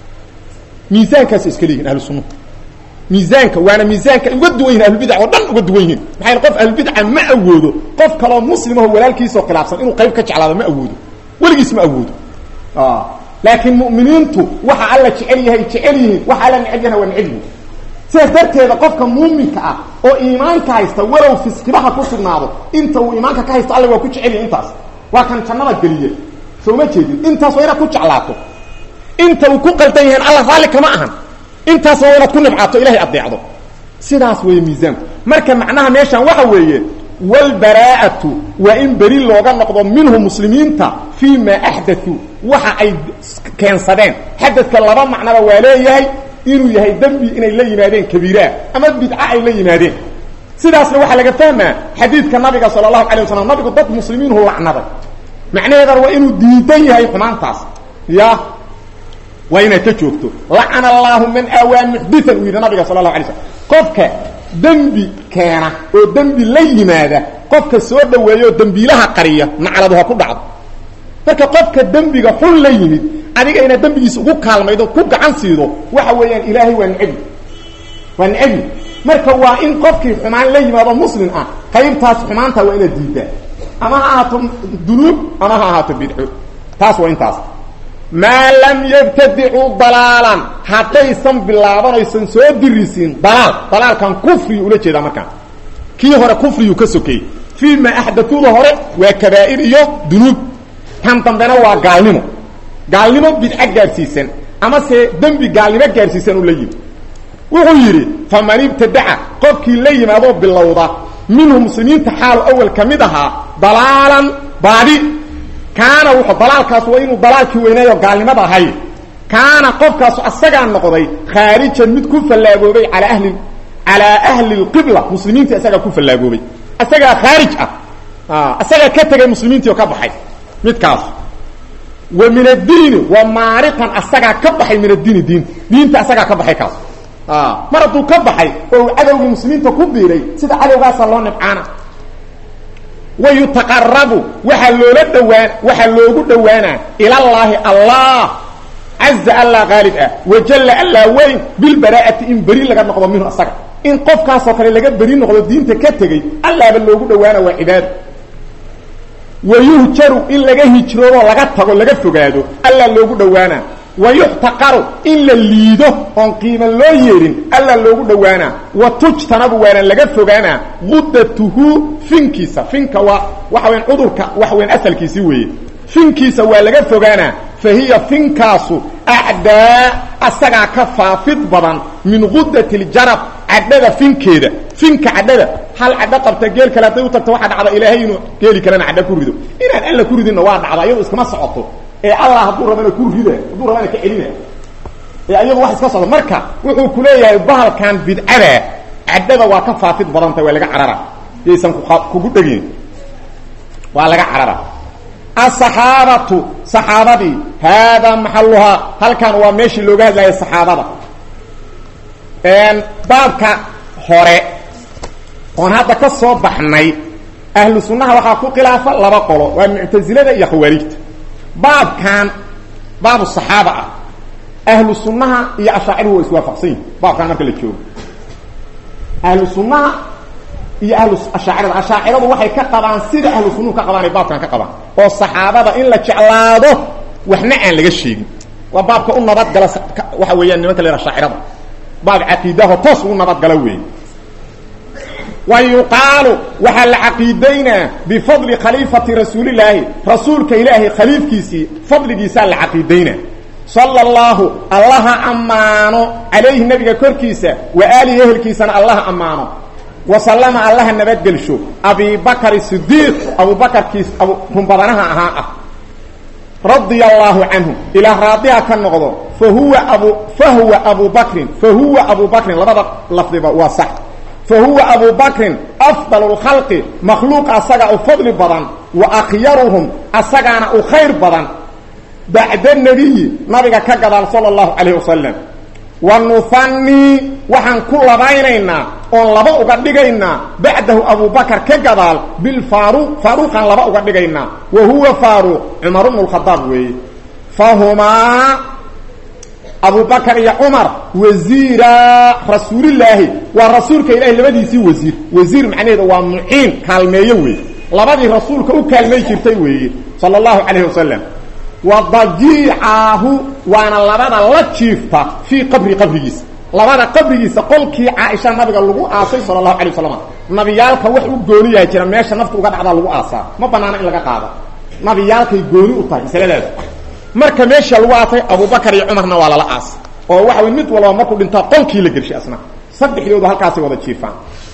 Speaker 1: miisaankaas iska leeyihin ahlu sunnuhu miisaanka waana miisaanka uga duwan yihin ahlulbidac oo dhan uga duwan yihin maxaa yele qof ahlulbidca ma awoodo qof kaloo muslimaho walaalkiisoo khilaafsan inuu qayb ka jeclaado ma awoodo weligiis ma awoodo laakiin mu'miniintu waxa alla jecel yahay jecel yihiin waxa alla neceb yahna waa neceb yihin sidaas darteeda qofka muuminka ah oo iimaanka haysta walow fiskibaha ku sugnaado inta uu iimaanka ka haysto alla waa ku jecel yahay intaas waa kan jannada geliye soo ma jeedin intaas waa inaad ku jeclaato inta uu ku qaldan yahayn alla raalli kama ahan intaas waa inaad ku nibcaato ilahay addeecdo sidaas weeye miisaanku marka macnaha meeshaan waxa weeye walbaraa'atu waa in beri looga noqdo minhu muslimiinta fii maa axdatuu waxa ay keensadeen xadadka laba macnaba waa leeyahay inuu yahay dembi inay la yimaadeen kabiiraah ama bidca ay la yimaadeen sidaasna waxaa laga fahmaa xadiidka nabiga sala allahu alay wasalam nabigu dad muslimiinhu lacnaday macnaheedana waa inuu diidan yahay xumaantaas ya waa inaad ka joogto lacana allaahu man aawaa muxdian uu yidhi nabiga sala allahu alay slam qofka dembi keena oo dembi la yimaada qofka soo dhaweeya oo dembiilaha qariya nacladu ha ku dhacdo marka qofka dembiga xun la yimid adiga inaad dembigiisa ugu kaalmaydo ku gacan siido waxa weeyaan ilaahay waa nebi waa nebi marka waa in qofkii xumaan la yimaado muslim ah qaybtaas xumaanta waa inaad diidaa ama ha ahaato dunuub ama ha ahaato bidco taas waa intaas maa lam yabtadicuu dalaalan haddaysan bilaaban aysan soo dirisiin dalaal dalaalkan kufriyu ula jeedaa markaan kii hore kufriyuu ka sokeeyey fii ma axdatuuda hore waa kabaa'ir iyo dunuub kan dambena waa gaalnimo gaalnimo bidco gaadhsiisan ama se dembi gaalnimo gaadhsiisan u la yimi wuxuu yidhi faman ibtadaca qofkii la yimaadoo bilowda minhu muslimiinta xaalu awal ka mid ahaa dalaalan baadi kaana wuxuu dalaalkaas waa inuu dalaalkii weynaayo gaalnimada ahay kaana qofkaasu asagaa noqday khaarijan mid ku fallaagoobay alaa ahli calaa ahli lqibla muslimiinta isagaa ku fallaagoobay isagaa khaarij ah isagaa ka tegay muslimiintii oo ka baxay midkaas wa min addiini wa maariqan asagaa ka baxay min addiini diinta diinta asagaa ka baxay kaas mar hadduu ka baxay oo uu cadowgii muslimiinta ku biiray sida cadowgaasaa loo nibcaana wa yutaqarabu waxaa loola dhawaan waxaa loogu dhowaanaa ilallaahi allah caza allah qaalib ah wajalla allah weyn bilbaraa'ati in beri laga noqdo minhu asaga in qofkaasoo kale laga beri noqdo diinta ka tegey allahba loogu dhowaana waa cibaado wayuhjaru in laga hijroodoo laga tago laga fogaado alla loogu dhowaanaa wayuxtaqaru in la liido oon qiima loo yeedhin alla loogu dhowaanaa wa tujtanabu waana laga fogaanaa mudatuhu finkiisa finka waa waxa weyan cudurka waxa weyan asalkiisi weeye finkiisa waa laga fogaanaa fa hiya finkaasu acdaa asagaa ka faafid badan min gudati ljarab cadhada finkeeda finka cadhada hal cadho qabta geel kale hadday u tagto waxaa dhacda ilaahay inuu geeli kalena cadho ku rido inaan alla ku ridinna waa dhacda iyado iskama socoto ee allah hadduu rabana ku rida hadduu rabana ka celina ee ayagu wax iska socda marka wuxuu ku leeyahay bahalkan bidcada cadhada waa ka faafid badantay waa laga carara yaysan kugu dhegin waa laga carara asaxaabatu saxaabadii haadaa maxaluhaa halkan waa meeshii looga hadlaya saxaabada baabka hore oon hadda ka soo baxnay ahlu sunnaha waxaa ku khilaafa laba qolo waa muctasilada iyo khawaarijta baabkan baabu saxaaba ah ahlu sunnaha iyo ashaaciru waa iswaafaqsan yihin baabkan marka la joogo ahlu sunnaha iyo ahlu ashaacirada ashaaciradu waxay ka qabaan sida ahlu sunnuhu ka qabaan ay baabkan ka qabaan oo saxaabada in la jeclaado waxna aan laga sheegin waa baabka u nabadgala waxa weeyaan nimanka la yhaha shaacirada baab caqiidaho toos ugu nabadgala weeye wa yuqaalu waxaa la caqiidaynaa bifadli khaliifati rasuulilaahi rasuulka ilaahay khaliifkiisii fadligiisaa la caqiidaynaa sala allahu allaha ammaano calayhi nabiga korkiisa wa aalihi ehelkiisana allaha ammaano wasalama allaha nabadgelsho abibakari sidiiq abubakarkiis runbadanaha ahaa ah radia allaahu canhu ilaa raadiha ka noqdo fahuwa abu fahuwa abu bakrin fahuwa abu bakrin labada lafdiba waa sax fahuwa abu bakrin afdal lkhalqi makhluuq asaga u fadli badan wa akhyaruhum asagaana u khayr badan bacda nebiyi nabiga ka gadaal sala allahu calayh wasalam wa nuhanii waxaan ku labaynaynaa oon laba uga dhigaynaa bacdahu abubakar ka gadaal bilfaaruq faaruuqaan laba uga dhigaynaa wa huwa faaruuq cumar bnu lkhadaab weeye fahumaa abubakar iyo cumar wasiira rasuulillaahi waa rasuulka ilahi labadiisii wasiir wasiir macnaheedu waa muciin kaalmeeye weeye labadii rasuulka u kaalmay jirtay weeye sala allahu calayhi wasalam wa dajiicaahu waana labada la jiifta fii qabri qabrigiisa labada qabrigiisa qolkii caaisha nabiga lagu aasay sala allahu alay wasalam nabiyaalka wax u gooni yahay jira meesha nafta uga dhacdaa lagu aasaa ma banaana in laga qaado nabiyaalkay gooni u tahay masaladaas marka meesha lagu aasay abubakar iyo cumarna waa lala aasay oo waxa way mid walba markuu dhintaa qolkii la gershay asna saddexdooda halkaasay wada jiifaan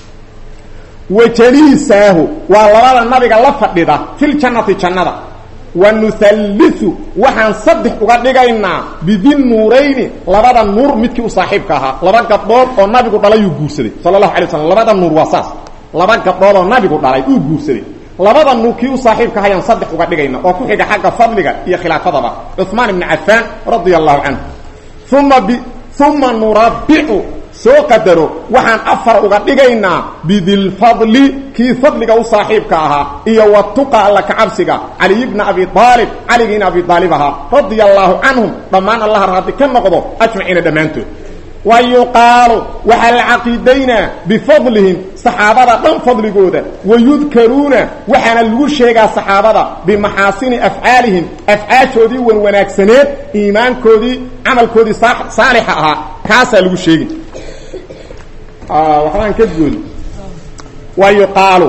Speaker 1: wajaliisaahu waa labada nabiga la fadhida filjannati jannada wa nuhalliu waxaan saddex uga dhigaynaa bidinnuurayni labada nuur midkii u saaxiibka ahaa laba gabdhood oo nabigu dhalay uu guursaday sala allahu alay waslam labada nuur waa saas laba gabdhood oo nabigu dhalay uu guursaday labada nuur kii u saaxiibka ahayaan saddex uga dhigayna oo ku xiga xagga fadliga iyo khilaafadaba cuثmaan ibni cafaan radia allahu canhu uma b uma nurabicu soo qadaro waxaan afar uga dhigaynaa bidilfadli kii fadliga u saaxiibka ahaa iyo watuqa alla kacabsiga caliy bna abi aalib caligiina abi aalib ahaa radia allaahu canhum dhammaan allaha raadi ka noqdo ajmaciina dhammaantood wa yuqaalu waxaa la caqiidaynaa bifadlihim saxaabada dhan fadligooda wayudkaruuna waxaana lagu sheegaa saxaabada bimaxaasini afcaalihim afcaashoodii wan wanaagsaneed iimaankoodii camalkoodii saalixa ahaa kaasaa lagu sheegi waxbaan ka goodi wa yuqaalu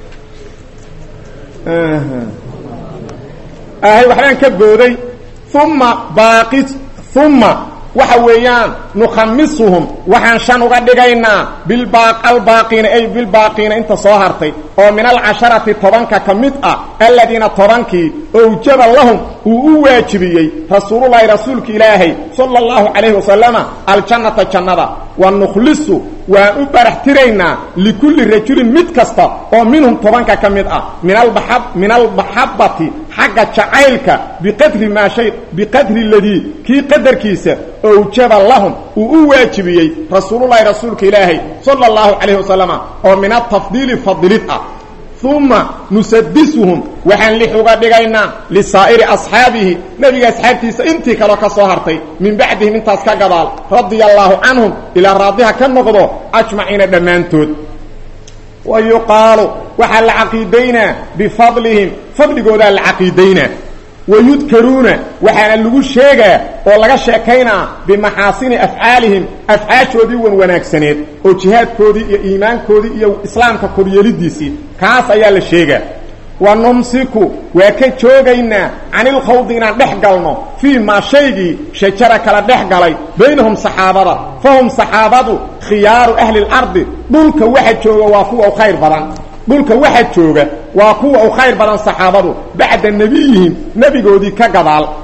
Speaker 1: waxbaan ka booday uma baaqi uma waxa weeyaan nukhamisuhum waxaan shan uga dhigaynaa bilbaalbaaqiina ay bilbaaqiina inta soo hartay oo min alcasharati tobanka ka mid ah aladiina tobankii owjaba lahum uu u waajibiyey rasuululahi rasuulka ilaahay sala allahu calayhi wasalama aljannata jannada wa nukhlisu waan u barax tiraynaa likulli rajulin mid kasta oo minhum tobanka ka mid ah min almaxabati xagga jacaylka biqadri maa shay biqadri ladii kii qadarkiisa owjaba lahum uu u waajibiyey rasuululahi rasuulka ilaahay sala allahu calayhi wasalama oo min atafdiili fadilid ah uma nusadisuhum waxaan lix uga dhigaynaa lisaa'iri asxaabihi nebiga asxaabtiisa intii kaloo ka soo hartay min bacdihim intaas ka gadaal radia allaahu canhum ilaa raadiha ka noqdo ajmaciina dhammaantood wa yuqaalu waxaa la caqiidaynaa bifadlihim fadligoodaa la caqiidaynaa wayudkaruuna waxaana lagu sheegaa oo laga sheekaynaa bimaxaasini afcaalihim afcaashoodii wan wanaagsaneed oo jihaadkoodii iyo iimaankoodii iyo islaamka koryeelidiisii kaas ayaa la sheegaa wa numsiku waa ka joogaynaa canilkhawdi inaan dhex galno fii maa shaygii shajara kala dhex galay baynahum saxaabada fahum saxaabadu khiyaaru ahli اlardi dhulka waxa jooga waa kuwa u khayr badan dhulka waxa jooga waa kuwa u khayr badan saxaabadu bacda nebiyihim nebigoodii ka gadaal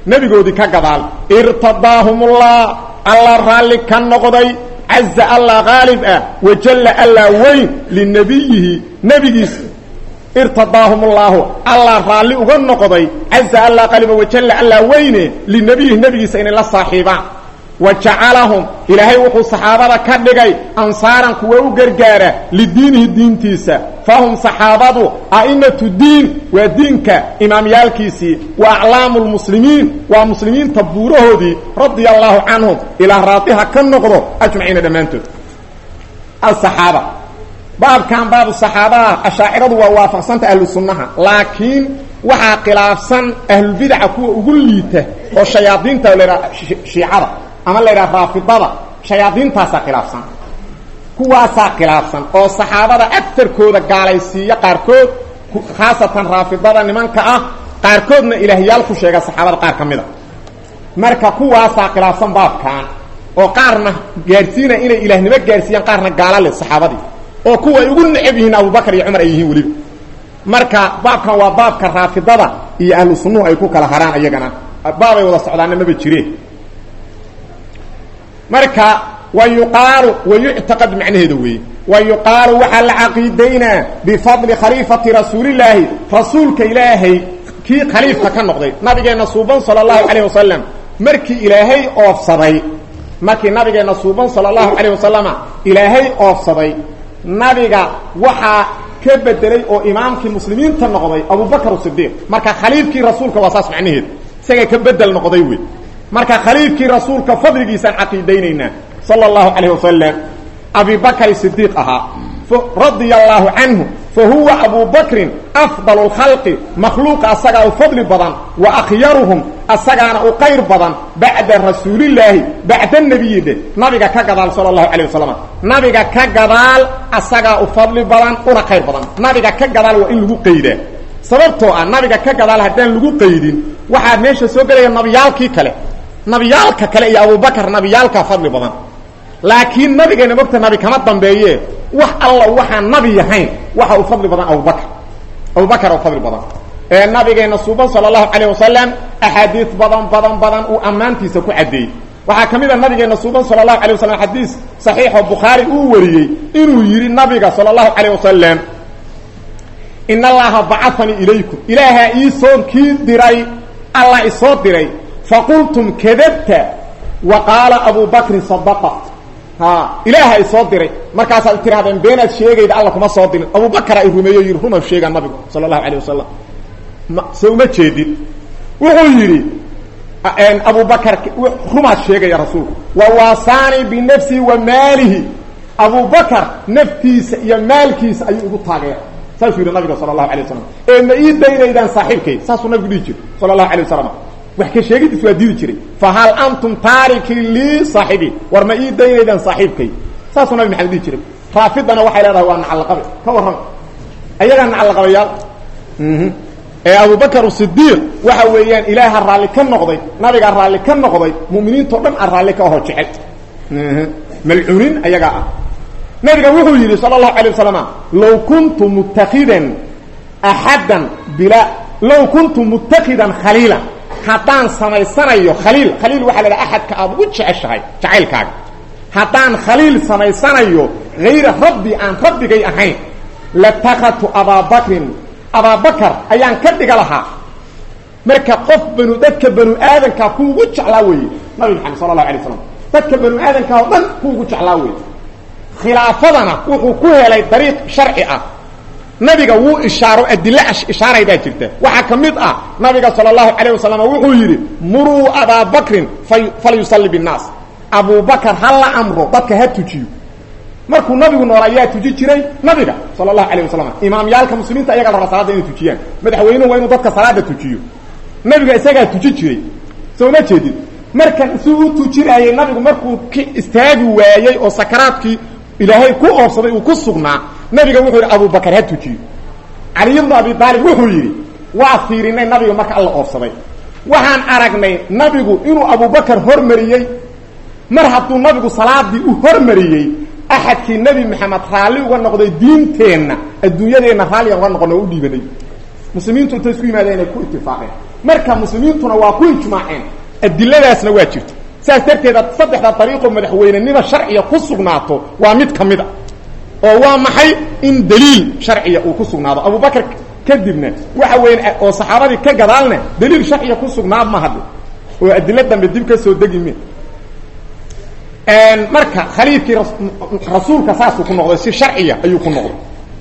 Speaker 1: nebigoodii ka gadaal irtadaahumullah alla raalli ka noqday caza allah qaalib ah wajalla allah weyn linabiyihi nebigiisa irtadaahum ullahu allah raalli uga noqday caza allah qaliba wajalla allah weyne linabiyihi nebigiisa inay la saaxiibaan wa jacalahum ilaahay wuxuu saxaabada ka dhigay ansaaran kuwa u gargaara lidiinihi diintiisa fahum saxaabadu a'imatu diin waa diinka imaamyaalkiisii wa aclaamu lmuslimiin waa muslimiinta buurahoodii radia allaahu canhum ilaa raadiha ka noqdo ajmaciina dhammaantood asaxaaba baabkan baabu saxaabaha ashaaciradu waa waafaqsanta ahlu sunnaha laakiin waxaa khilaafsan ahlulbidaca kuwa ugu liita oo shayaadiinta laydhaha shiicada ama la ydhaha raafidada shayaadiintaasaa khilaafsan kuwaasaa khilaafsan oo saxaabada agarkooda gaalaysiiya qaarkood khaasatan raafidada nimanka ah qaarkoodna ilaahyaal ku sheega saxaabada qaar ka mida marka kuwaasaa khilaafsan baabkan oo qaarna gaadhsiina inay ilaahnimo gaadhsiiyaan qaarna gaala leh saxaabadii oo kuwa ay ugu necab yihiin abubakar iyo cumar ay yihiin weliba marka baabkan waa baabka raafidada iyo ahlu sunnuhu ay ku kala haraan iyagana baabay wada socdaana maba jireen marka wa yuqaalu wa yuctaqad macnaheeda weeye wa yuqaalu waxaa la caqiidaynaa bifadli khaliifati rasuulillaahi rasuulka ilaahay kii khaliifka ka noqday nabigeenna suuban sala allahu calayh wasalam markii ilaahay oofsaday markii nabigeenna suuban sala allahu calayh wasalama ilaahay oofsaday nabiga waxaa ka bedelay oo imaamkii muslimiinta noqday abubakr sidiiq marka khaliifkii rasuulka waa saas macnaheed isaga ka bedel noqday wey marka khaliifkii rasuulka fadligiisaan caqiidaynaynaa sala allahu calayh wasalam abibakri sidiiq ahaa radia allaahu canhu fa huwa abu bakrin afdalu lkhalqi makhluuqa asagaa u fadli badan wa akhyaruhum asagaana u qayr badan bacda rasuulillaahi bacda nebiyi dhe nabiga ka gadaal sala allahu calayh wasalam nabiga ka gadaal asagaa u fadli badan una qayr badan nabiga ka gadaal waa in lagu qaydaa sababtoo ah nabiga ka gadaal haddaan lagu qaydin waxaa meesha soo gelaya nabiyaalkii kale nabiyaalka kale iyo abubakar nabiyaalkaa fadli badan laakiin nabigeena mogta nabi kama dambeeye wax alla waxaan nabi yahayn waxa uu fadli badan abubakar abubakar u fadli badan ee nabigeena suuban sala allahu calayh wasalam axaadiis badan badan badan uu ammaantiisa ku caddeeyey waxaa ka mid a nabigeena suuban sala allahu alay wasalam xadiis saxiixoo bukhaari uu wariyey inuu yidhi nabiga sala allahu calayh wasalam in allaha bacafanii ilaykum ilaahaa iisoo kii diray allah isoo diray faqultum kadabta wa qaala abu bakrin sadaqa ha ilaaha isoo diray markaasaad tirahdeen beenaad sheegayda alla kuma soo dirin abubakara i rumeeyo yidhi ruma sheegaa nabigu sala allahu alayh wasalam ma se uma jeedin wuxuu yidhi abubakar rumaad sheegaya rasuulku wa waasaanii binafsihi wa maalihi abubakar naftiisa iyo maalkiisa ayuu igu taageera saasuu yidhi nabiga sala allahu alay wasalam ee ma ii daynaydaan saaxiibkay saasuu nabigu dhihi jiray sala allahu alay wasalam wax ka sheegidiis waa diidi jiray fa hal antum taariki lii saaxibii war ma ii daynaydaan saaxiibkay saasuu nabi maxamed dhihi jiray raafidana waxay leedahay waa nacalaqabe ka warrama ayagaa nacalaqabayaal ee abubakar sidiiq waxa weeyaan ilaaha raalli ka noqday nabigaa raalli ka noqday mu'miniintao dhan aan raalli ka aho jecel malcuunin ayagaa ah nabiga wuxuu yidhi sala allahu alay wasalam low kuntu muttakidan axaddan bila low kuntu muttakidan khaliila haddaan samaysanayo khaliil khaliil waxaa la dhaha axadka aad ugu jeceshahay jacaylkaaga haddaan khaliil samaysanayo hayra rabbi aan rabbigay ahayn latakadtu abaabakrin abaabakar ayaan ka dhiga lahaa marka qof banu dadka banu aadankaa ku ugu jeclaa weeye nabi maxamed sala allahu alay slam dadka banu aadankaa oo dhan ku ugu jeclaa weeye khilaafadana wuxuu ku helay dariiq sharci ah nabiga wuu ishaaro adilo ishaaraydaa jirta waxaa ka mid ah nabiga sala allahu calayh wasalam wuxuu yidhi muruu abaa bakrin falyusalli binnaas abubakar ha la amro dadka ha tujiyo markuu nabigu nool ayaa tuji jiray nabiga sala allahu calayh wasalam imaamyaalka muslimiinta ayagaa la rabaa salaada inay tujiyaan madaxweynuhu waa inuu dadka salaada tujiyo nabiga isagaa tuji jiray soo ma jeedin markan si u tujinaayey nabigu markuu ka istaagi waayey oo sakaraadkii ilaahay ku oobsaday uu ku sugnaa nabiga wuxuu yidhi abubakar ha tujiyo caliy bnu abi aalib wuxuu yidhi waa fiirinay nabiga marka alla oobsaday waxaan aragnay nabigu inuu abubakar hormariyey mar hadduu nabigu salaadii u hormariyey axadkii nebi maxamed raalli uga noqday diinteenna adduunyadeenna raalligan uga noqona oo u dhiibanay muslimiintu intay isku yimaadeen inay ku itifaaqeen marka muslimiintuna waa ku ijmaaceen adiladaasna waa jirta saas darteeda saddexda dariiqoo madaxweynenima sharciya ku sugnaato waa mid ka mid a oo waa maxay in daliil sharciya uu ku sugnaado abubakar kadibna waxa weya oo saxaabadii ka gadaalna daliil sharciya ku sugnaad ma hadli oo adilo dambe dib ka soo degi me marka khaliifkii rasuulka saasuu ku noqday si sharciya ayuu ku noqday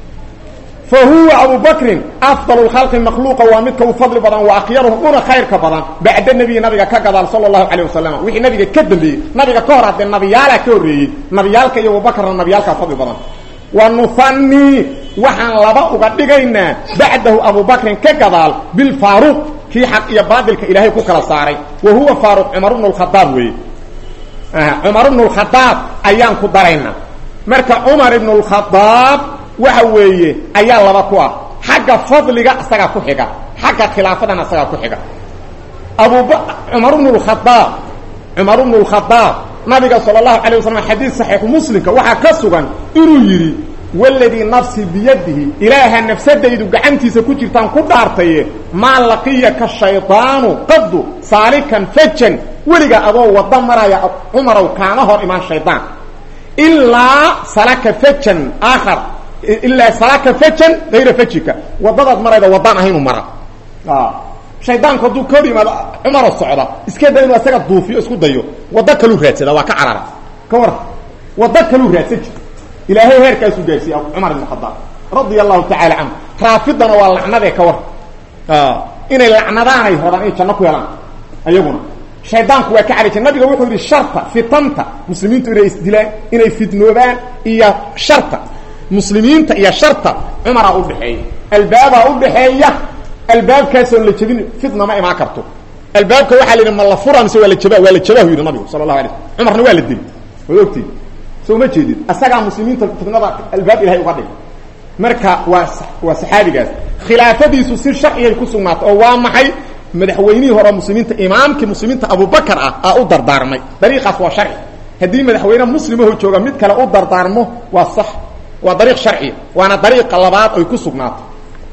Speaker 1: fa huwa abu bakrin afdal lkhalqi makhluuqa waa midka u fadli badan wa akhyaruhum una khayrka badan bacda nebiyi nabiga ka gadaal sala allahu calayh wasalam wixii nabiga ka dambeeyey nabiga ka hor haddee nabiyaalaa ka horreeyey nabiyaalka iyo abubakarna nabiyaalkaa fadli badan wa nuhanii waxaan laba uga dhigaynaa bacdahu abubakrin ka gadaal bilfaaruq kii xaq iyo baadilka ilaahay ku kala saaray wa huwa faaruq cumar bnu lkhadaab weeye cumar ibnu lkhadaab ayaan ku daraynaa marka cumar ibnu lkhadaab waxa weeye ayaa laba ku ah xagga fadliga isagaa ku xiga xagga khilaafadana isagaa ku xiga abuba cumar bnu lkhadaab cumar bnu lkhadaab nabiga sala allahu alay wasalam xadiid saxiixu muslimka waxaa ka sugan inuu yidhi waladii nafsi biyadihi ilaaha nafsadaydu gacantiisa ku jirtaan ku dhaartaye maa laqiyaka shaydaanu qadu saalikan fajan weligaa adoo wada maraya cumarow kaama hor imaan shaydaan ilaa salaka fajan aakhar ilaa salaka fajan hayra fajika wadadaad marayda wadaan ahaynu mara shaydaanku hadduu ka hor yimaado cumaroo socda iska da inuu isaga duufiyo isku dayo waddo kaluu raadsada waa ka carara ka war waddo kaluu raadsan jir ilaahay heerkaasuu gaarsiiya cumar ibn khadaab radia allahu tacaala canhu raafidana waa lacnadee ka war inay lacnadaanay rabaan inay janno ku helaan ayaguna shaydaanku waa ka cali jir nabiga wuxuu yidhi sharta fitanta muslimiintu inay isdilaan inay fidnoobaan iyo sharta muslimiinta iyo sharta cumaraa udhaxeeya albaabaa udhaxeeya albaabkaasoon la jebin fitna ma imaan karto albaabka waxaa la yidhi ma la fura mise waa la jaba waa la jabahu yidhi nabigu sala allahu alay slam cumarna waa la deli waad ogtiid soo ma jeedid asagaa muslimiinta fitnada albaab ilahay uga dhigay marka waa waa saxaabigaas khilaafadiisu si sharcigay ku sugnaato oo waa maxay madaxweynihii hore muslimiinta imaamkii muslimiinta abubakar ah aa u dardaarmay dariiqaas waa sharci haddii madaxweyne muslimaho jooga mid kale u dardaarmo waa sax waa dariiq sharciya waana dariiqa labaad oy ku sugnaato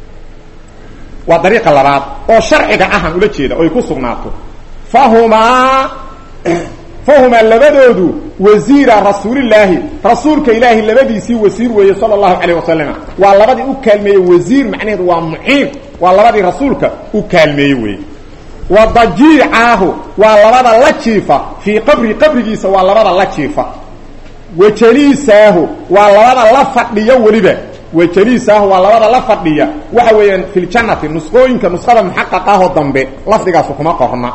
Speaker 1: waa dariiqa labaad oo sharciga ahan ula jeeda oy ku sugnaato fahumaa fahumaa labadoodu wasiira rasuulillaahi rasuulka ilaahi labadiisii wasiir weeye sala allahu calayh wasalam waa labadii u kaalmeeyey wasiir macnaheedu waa muciin waa labadii rasuulka u kaalmeeyey weeye wa dajiicaahu waa labada la jiifa fii qabri qabrigiisa waa labada la jiifa wa jaliisaahu waa labada la fadhiyo weliba wajaliisaahu waa labada la fadhiya waxa weeyaan fi ljannati nusqooyinka nusqada muxaqaq ahoo dambe lafdigaasu kuma qorna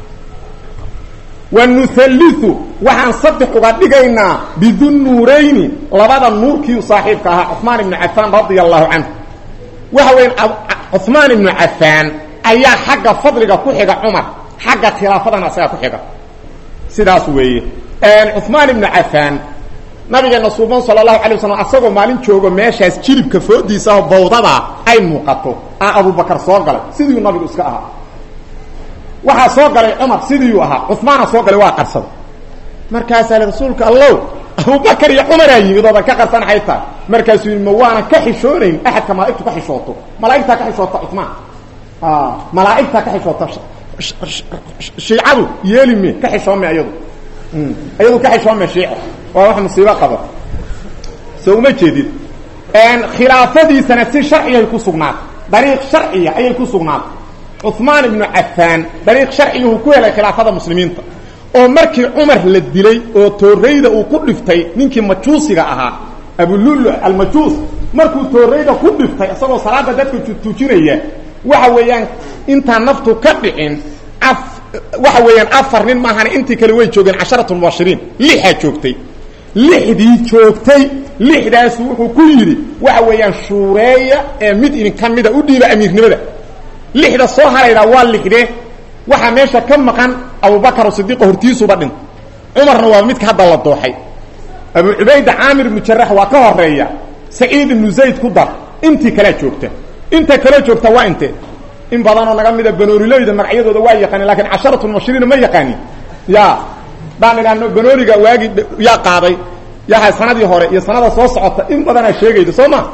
Speaker 1: wa nuhalliu waxaan saddex uga dhigaynaa bidunnuurayni labada nuurkii saaxiibka ahaa cuثmaan ibnu cafaan radia allahu canhu waxa weeyaan cuثmaan ibnu cafaan ayaa xagga fadliga ku xiga cumar xagga khilaafadana isagaa ku xiga sidaas weeye cuثmaan ibnu cafaan nabigeena suuban sala allahu alay waslam asagoo maalin joogo meeshaas jilibka foodiisaho bawdada ay muuqato a abubakar soo galay sidiiu nabigu iska ahaa waxaa soo galay cumar sidiiuu ahaa cumaana soo galay waa qarsaday markaasaa li rasuulka allow abubakar iyo cumaraa yimid oodan ka qarsan xay tahay markaasuu yidhi ma waanan ka xishoonayn axadka malaaigtu ka xishooto malaaigtaa ka xishoota cumaan malaaigtaa ka xishoota shiicadu yeelime ka xishoome ayadu ayadu ka xishoome shiico waa wax musiibo qaba soo uma jeedid khilaafadiisana si sharciyay ku sugnaatay dariiq sharciya ayay ku sugnaatay cuثmaan ibnu cafaan dariiq sharciyuhu ku helay khilaafada muslimiinta oo markii cumar la dilay oo toorayda uu ku dhiftay ninkii majuusiga ahaa abululu almajuus markuu toorayda ku dhiftay isagoo salaada dadka tujinaya waxa weeyaan intaan naftu ka dhicin af waxa weeyaan afar nin maahane intii kale way joogeen casharat mubashiriin lixaa joogtay lixdii joogtay lixdaas wuxuu ku yidhi waxa weeyaan shuureeya ee mid idinka mida u dhiiba amiirnimada lixda soo haraydaa waa lixdee waxaa meesha ka maqan abubakar sidiiqo hortiisuba dhintay cumarna waa midka hadda la dooxay abu cubayda caamir ibnu jarax waa ka horeeya saciid ibnu zayd ku dar intii kalea joogta inta kaloo joogta waa intee in badanoo naga mida banooriloyda magacyadooda waa yaqaanin lakin casharatu mubashiriina ma yaqaanin ya daan idhaahno banooriga waagi yaa qaaday yaha sanadii hore iyo sanada soo socota in badanaa sheegayda soo ma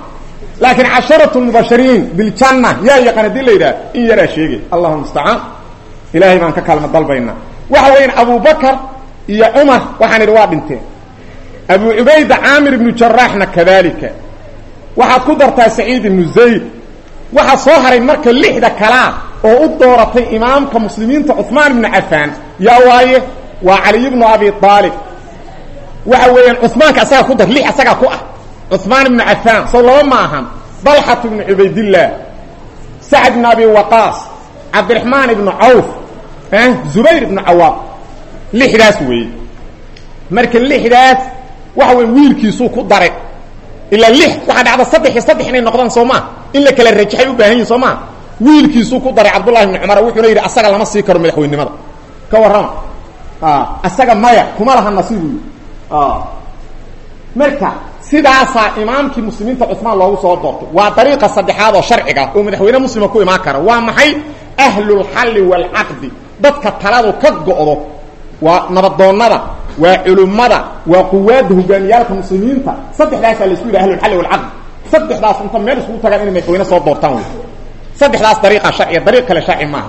Speaker 1: laakiin casharatu mubashiriin biljanna yaa yaqaan hadii la yidhaha in yaraa sheegay allahuma mustacaan ilaahay baan ka kaalma dalbaynaa waxa weeyaan abubakar iyo cumar waxaan idhi waa dhinteen abu cubayda caamir ibnu jaraaxna kadalika waxaad ku dartaa saciid ibnu zayd waxaa soo haray marka lixda kalaa oo u dooratay imaamka muslimiinta cuثmaan ibnu cafaan yaa waaye waa caliy bnu abi aalib waxa weeyaan cuثmaanka asagaa ku dar lix asagaa ku ah cuثmaan ibnu cafaan sow laba ma ahan dalxat ibnu cubaydillaah sacd ibnu abi waqaas cabdiraxmaan ibnu cawf zubayr ibnu cawaam lixdaas weeye marka lixdaas waxa weya wiilkiisuu ku daray ilaa lix waxaa dhacda saddex iyo saddex inay noqdaan soo maa in la kala rajaxay u baahan yihin soo maa wiilkiisuu ku daray cabdullahi ibni cumar wuxuuna yidhi asaga lama sii karo madaxweynimada ka warrama asaga maya kuma laha nasiibu yii marka sidaasaa imaamkii muslimiinta cuثmaan loogu soo doortay waa dariiqa saddexaad oo sharciga oo madaxweyne muslima ku imaan kara waa maxay ahlulxalli waalcaqdi dadka taladu ka go'do waa nabadoonnada waa culummada waa quwaadda hogaamiyaalka muslimiinta saddexdaasaa laisku yidhi ahlulxalli walcaqdi saddexdaas inta meel iskugu tagaan inay madaxweyne soo doortaan wey saddexdaas dariiqa sharciya dariiq kale sharci maaha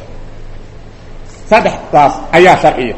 Speaker 1: saddexdaas ayaa sharciya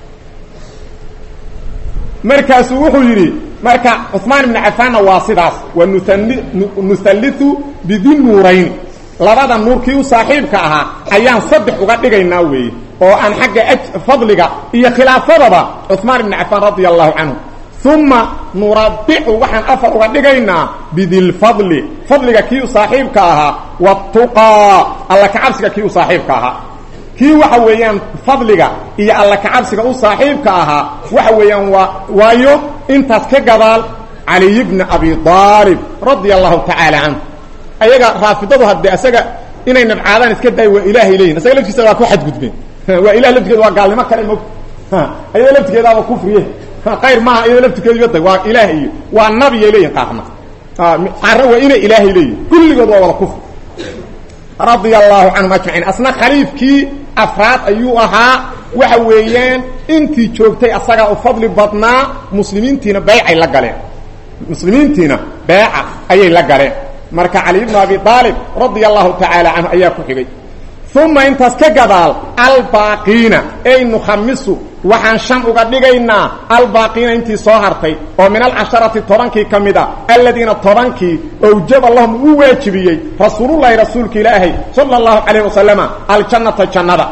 Speaker 1: markaasuu wuxuu yidhi marka cuثmaan ibnu cafaanna waa sidaas waa nuhalliu bidi nuurayni labada nuurkii u saaxiibka ahaa ayaan saddex uga dhigaynaa weeye oo aan xagga fadliga iyo khilaafadaba cuثmaan ibnu cafaan radia allahu canhu uma nurabicu waxaan afar uga dhigaynaa bidilfadli fadliga kii u saaxiibka ahaa watuqaa alla kacabsiga kii u saaxiibka ahaa kii waxa weeyaan fadliga iyo alla kacabsiga u saaxiibka ahaa waxa weeyaan waa waayo intaas ka gadaal caliy bni abi aalib radia allahu tacaala canhu ayaga raafidadu haddee isaga inay nabcaadaan iska daay waa ilaahay leeyihin isaga laftiisa waa ku xadgudbeen waa ilah laftigeeda waa gaalnimo kale mog ayado laftigeedaaba kufriye qayr maaha iyado laftigeedu yada waa ilaah iyo waa nabiyay leeyihin qaarna qaarna waa inay ilaahay leeyihin kulligood waa wada kufri radia allahu canhum ajmaciin asna khaliifkii afraad ayuu ahaa waxa weeyaan intii joogtay asagaa u fadli badnaa muslimiintiina baycay la galeen muslimiintiina beeca ayay la galeen marka cali bnu abi aalib radia allahu tacaala canhu ayaa ku xigay uma intaas ka gadaal albaaqiina ey nukhamisu waxaan shan uga dhigaynaa albaaqiina intii soo hartay oo min alcasharati tobankii ka mid a aladiina tobankii owjaba lahum uu waajibiyey rasuulullahi rasuulka ilaahay sala allahu calayh wasalama aljannata jannada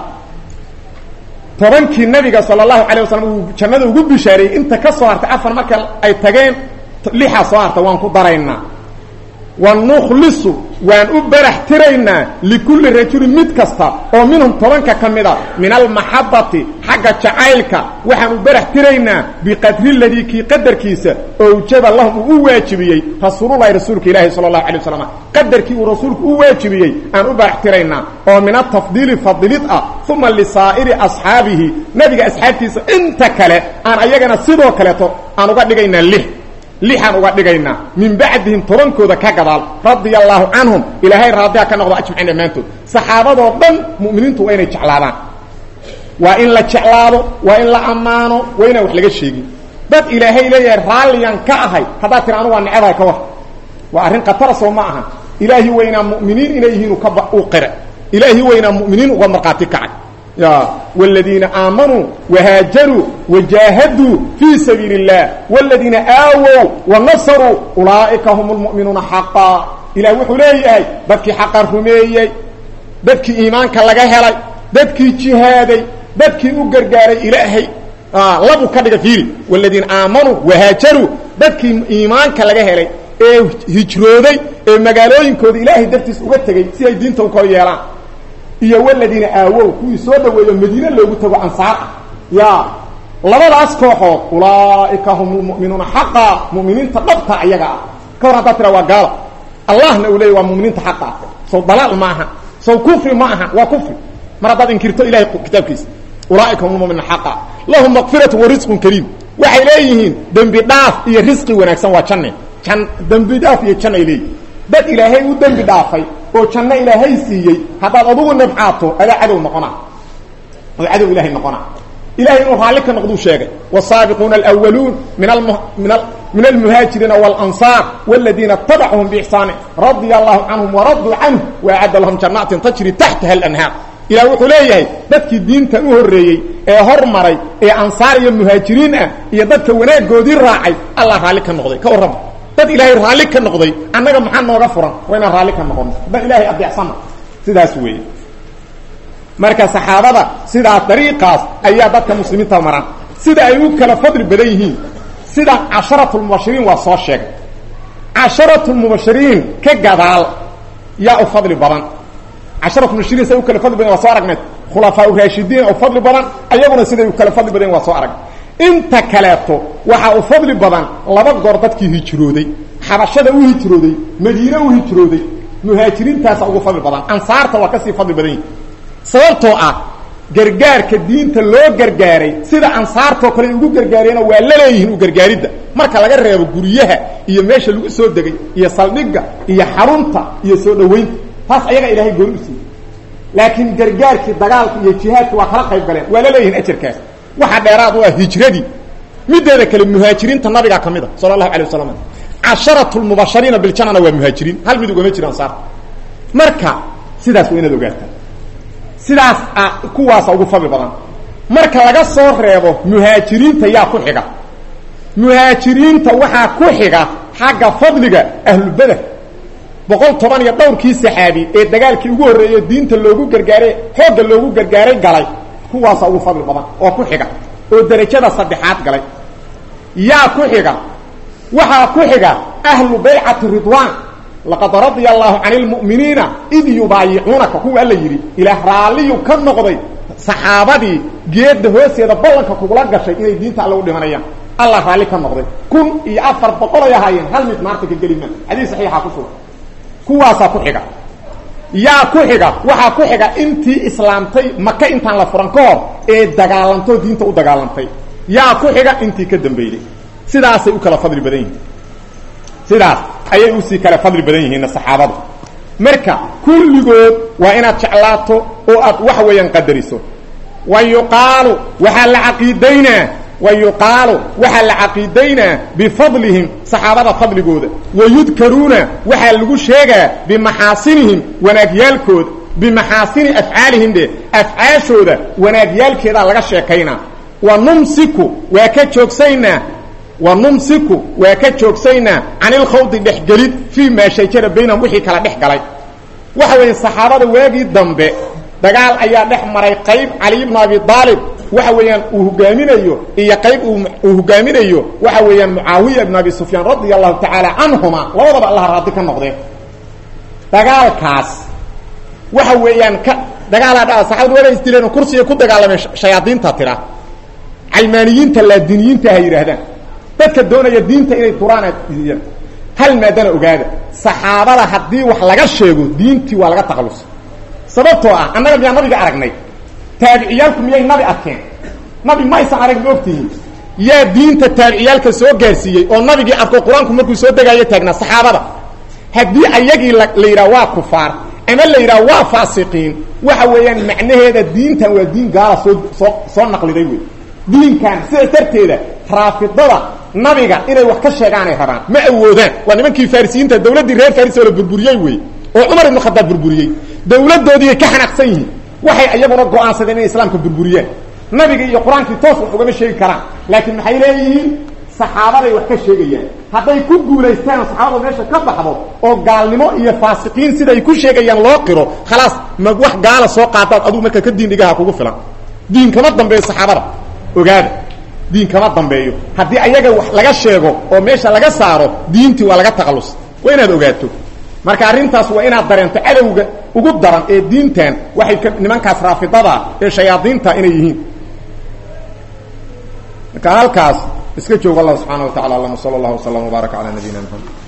Speaker 1: tobankii nabiga sala allahu calayh wasalam uu jannada ugu bishaariyey inta ka soo hartay afar marka ay tageen lixaa soo hartay waan ku daraynaa wanukhlisu waan u barax tiraynaa likulli rajulin mid kasta oo minhum tobanka ka mid a min almaxabati xagga jacaylka waxaan u barax tiraynaa biqadri ladii kii qadarkiisa owjaba lahum uu u waajibiyey rasuululahi rasuulka ilaahi sala allahu alay waslam qadarkii uu rasuulku u waajibiyey aan u barax tiraynaa oo min atafdiili fadilid ah uma lisaa'iri asxaabihi nabiga asxaabtiisa inta kale aan ayagana sidoo kaleeto aan uga dhigaynaa lix lixaan uga dhigaynaa min bacdihim tobankooda ka gadaal radia allaahu canhum ilaahay raadiha ka noqdo ajmaciin dhammaantood saxaabadoo dhan mu'miniintu waa inay jeclaadaan waa in la jeclaado waa in la ammaano waa inaan wax laga sheegin dad ilaahay leeyahay raalliyan ka ahay haddaad tira anu waa necabahay ka war waa arrin khatara soo ma aha ilaahi weynaa mu'miniin inay yihiin u qira ilaahi weynaa mu'miniin uga markhaati kacay والذيiنa آamنوا وhاaجروا وجاهدوا في سبيiل اللaه والذيiنa آawوا ونصروا أuلaaئiكa هم المؤمiنuuنa حقا ilah wuxuu leeyahay dadkii xaqa rumeeyey dadkii iimaanka laga helay dadkii جihaaday dadkii u gargaaray ilaahay labu ka dhiga fiiri والذيiنa آamنوا وhاaجروا dadkii iimaanka laga helay ee hijrooday ee magaalooyinkooda ilaahay dartiis uga tegey si ay diinta u kor yeelaan iyo waladiina aawow kuwii soo dhaweeyo madiine loogu tago ansaar ah ya labadaas kooxood ulaa'ika hum lmu'minuuna xaqa mu'miniinta dhabta ayaga ah ka war haddaad tira waa gaalo allahna uu leeyay waa muminiinta xaqa ah sow dalaal ma aha sow kufri ma aha waa kufri mar haddaad inkirto ilahay kitaabkiisa ulaa'ika hum lmu'minuuna xaqa lahum maqfiratu wa risqun kariim waxay leeyihiin dembi dhaaf iyo risqi wanaagsan waa janne jan dembi dhaaf iyo jan ay leeyihin dad ilaahay u dembi dhaafay oo janno ilaahay siiyey haddaad adugu nabcaato adaa cadow noqonaa oo cadow ilahay noqonaa ilahay inuu raalli ka noqduu sheegay wالsaabiquuna alأwaluun min min min almuhaajiriina walansaar waladiina tabacahum biixsaani radia allahu canhum waraduu canhu waacadda lahum jannaatin tajri taxtaha alanhaar ilah wuxuu leeyahay dadkii diintan u horreeyey ee hormaray ee ansaar iyo muhaajiriin ah iyo dadka wanaaggoodii raacay allah raalli ka noqday ka warrama dad ilaahay raalli ka noqday annaga maxaa nooga furan waa inaan raalli ka noqono dad ilaahay adeecsana sidaas weeye marka saxaabada sidaas dariiqaas ayaa dadka muslimiinta maraan sida ay u kala fadli badan yihiin sida casharatulmubashiriin waa soo sheegay casharatulmubashiriin ka gadaal yaa u fadli badan casharatulmubashiriin siday u kala fadli badan waa soo aragnay khulafaa raashidiin u fadli badan ayaguna siday u kala fadli badan waa soo aragnay inta kaleeto waxaa u fadli badan laba goor dadkii hijrooday xabashada u hijrooday madiine u hijrooday muhaajiriintaasa ugu fadli badan ansaarta waa kasii fadli badan yihi sababtoo ah gargaarka diinta loo gargaaray sida ansaartoo kale ugu gargaareenoo waa la leeyihiin u gargaaridda marka laga reebo guryaha iyo meesha lagu soo degay iyo saldhigga iyo xarunta iyo soo dhowaynta taas ayaga ilaahay gooni u siiyey laakiin gargaarkii dagaalka iyo jihaadka waa kala qayb galeen waa la leeyihiin ajarkaas waxaa dheeraad u ah hijradii mideeda kale muhaajiriinta nabigaa ka mid a sala allahu alay wasalam casharatu lmubashariina biljannana waa muhaajiriin hal mid ugama jiro ansaarta marka sidaas waa inaad ogaataa sidaas ah kuwaasa ugu fadli badan marka laga soo reebo muhaajiriinta yaa ku xiga muhaajiriinta waxaa ku xiga xagga fadliga ahlubeder boqol toban iyo dhowrkii saxaabi ee dagaalkii ugu horreeyey diinta loogu gargaaray xoogga loogu gargaaray galay kuwaasa ugu fadli badan oo ku xiga oo derajada saddexaad galay yaa ku xiga waxaa ku xiga ahlu baycati ridwaan laqad radia allahu can lmu'miniina id yubaayicuunaka kuwa alla yidhi ilaah raalliyu ka noqday saxaabadii geedda hoosteeda ballanka kugula gashay inay diinta alle u dhimanayaan allah raalli ka noqday kun iyo afar boqol ay ahaayeen hal mid maarta ka geli maa xadiis saxiixa ku sugan kuwaasaa ku xiga yaa ku xiga waxaa ku xiga intii islaamtay maka intaan la furan ka hor ee dagaalantoo diinta u dagaalantay yaa ku xiga intii ka dambeeyey sidaasay u kala fadli badan yihiin sidaas ayay usii kala fadli badan yihiin saxaabadu marka kulligood waa inaad jeclaato oo aad wax weeyaan qadariso wa yuqaalu waxaa la caqiidaynaa wa yuqaalu waxaa la caqiidaynaa bifadlihim saxaabada fadligooda wayudkaruuna waxaa lagu sheegaa bimaxaasinihim wanaagyaalkooda bimaxaasini afcaalihim dhe afcaashooda wanaagyaalkeedaa laga sheekaynaa wa numsiku waa ka joogsaynaa wa numsiku waa ka joogsaynaa can ilkhawdi dhexgelid fii maa shajara baynahum wixii kala dhex galay waxa weeye saxaabada waagii dambe dagaal ayaa dhex maray qayb cali ibnu abi aalib waxa weeyaan uu hogaaminayo iyo qayb uu hogaaminayo waxa weeyaan mucaawiya ibnu abi sufyaan radia allahu tacaala canhuma labadaba allah raadi ka noqdeen dagaalkaas waxa weeyaan ka dagaalaa dha saxabadu waga isdileen kursiga ku dagaalameen shayaadiinta tira calmaaniyiinta laadiniyiinta ha yidhaahdaan dadka doonaya diinta inay duraan hal maadana ogaada saxaabada haddii wax laga sheego diintii waa laga taqalusa sababtoo ah annaga miyaa nabiga aragnay taabiciyaalku miyay nabi arkeen nabi maysan arag ma ogtihiin yaa diinta taabiciyaalka soo gaarsiiyey oo nabigii arko qur-aanku markuu soo degaayo taagnaa saxaabada haddii ayagii la yidhaha waa kufaar ama la yidhaha waa faasiqiin waxa weeyaan macnaheeda diintan waa diin gaala soo soo soo naqliday wey diinkan sidaas darteeda raafidada nabiga inay wax ka sheegaanay rabaan ma awoodaan waa nimankii farisiyiinta dawladdii reer faris oo la burburiyey wey oo cumar ibnu khadaab burburiyey dawladdoodiiay ka xanaaqsan yihiin waxay iyaguna go-aansadeen inay islaamka burburiyaan nabiga iyo qur-aankii toos wax ugama sheegi karaan laakiin maxay leeyihiin saxaabaday wax ka sheegayaan hadday ku guulaystaan saxaabada meesha ka baxdo oo gaalnimo iyo faasiqiin siday ku sheegayaan loo qiro khalaas ma wax gaala soo qaadaad adugu marka ka diin dhigaha kugu filan diin kama dambeeyo saxaabada ogaada diin kama dambeeyo haddii ayaga wax laga sheego oo meesha laga saaro diintii waa laga taqallus waa inaad ogaato marka arrintaas waa inaad dareento cadowga ugu daran ee diintan waxay ka nimankaas raafidada ee shayaadiinta inay yihiin marka halkaas iska joogo allah subxaana wa tacala allahuma sala allahu wasalam wbaaraka calaa nabiyina mxamed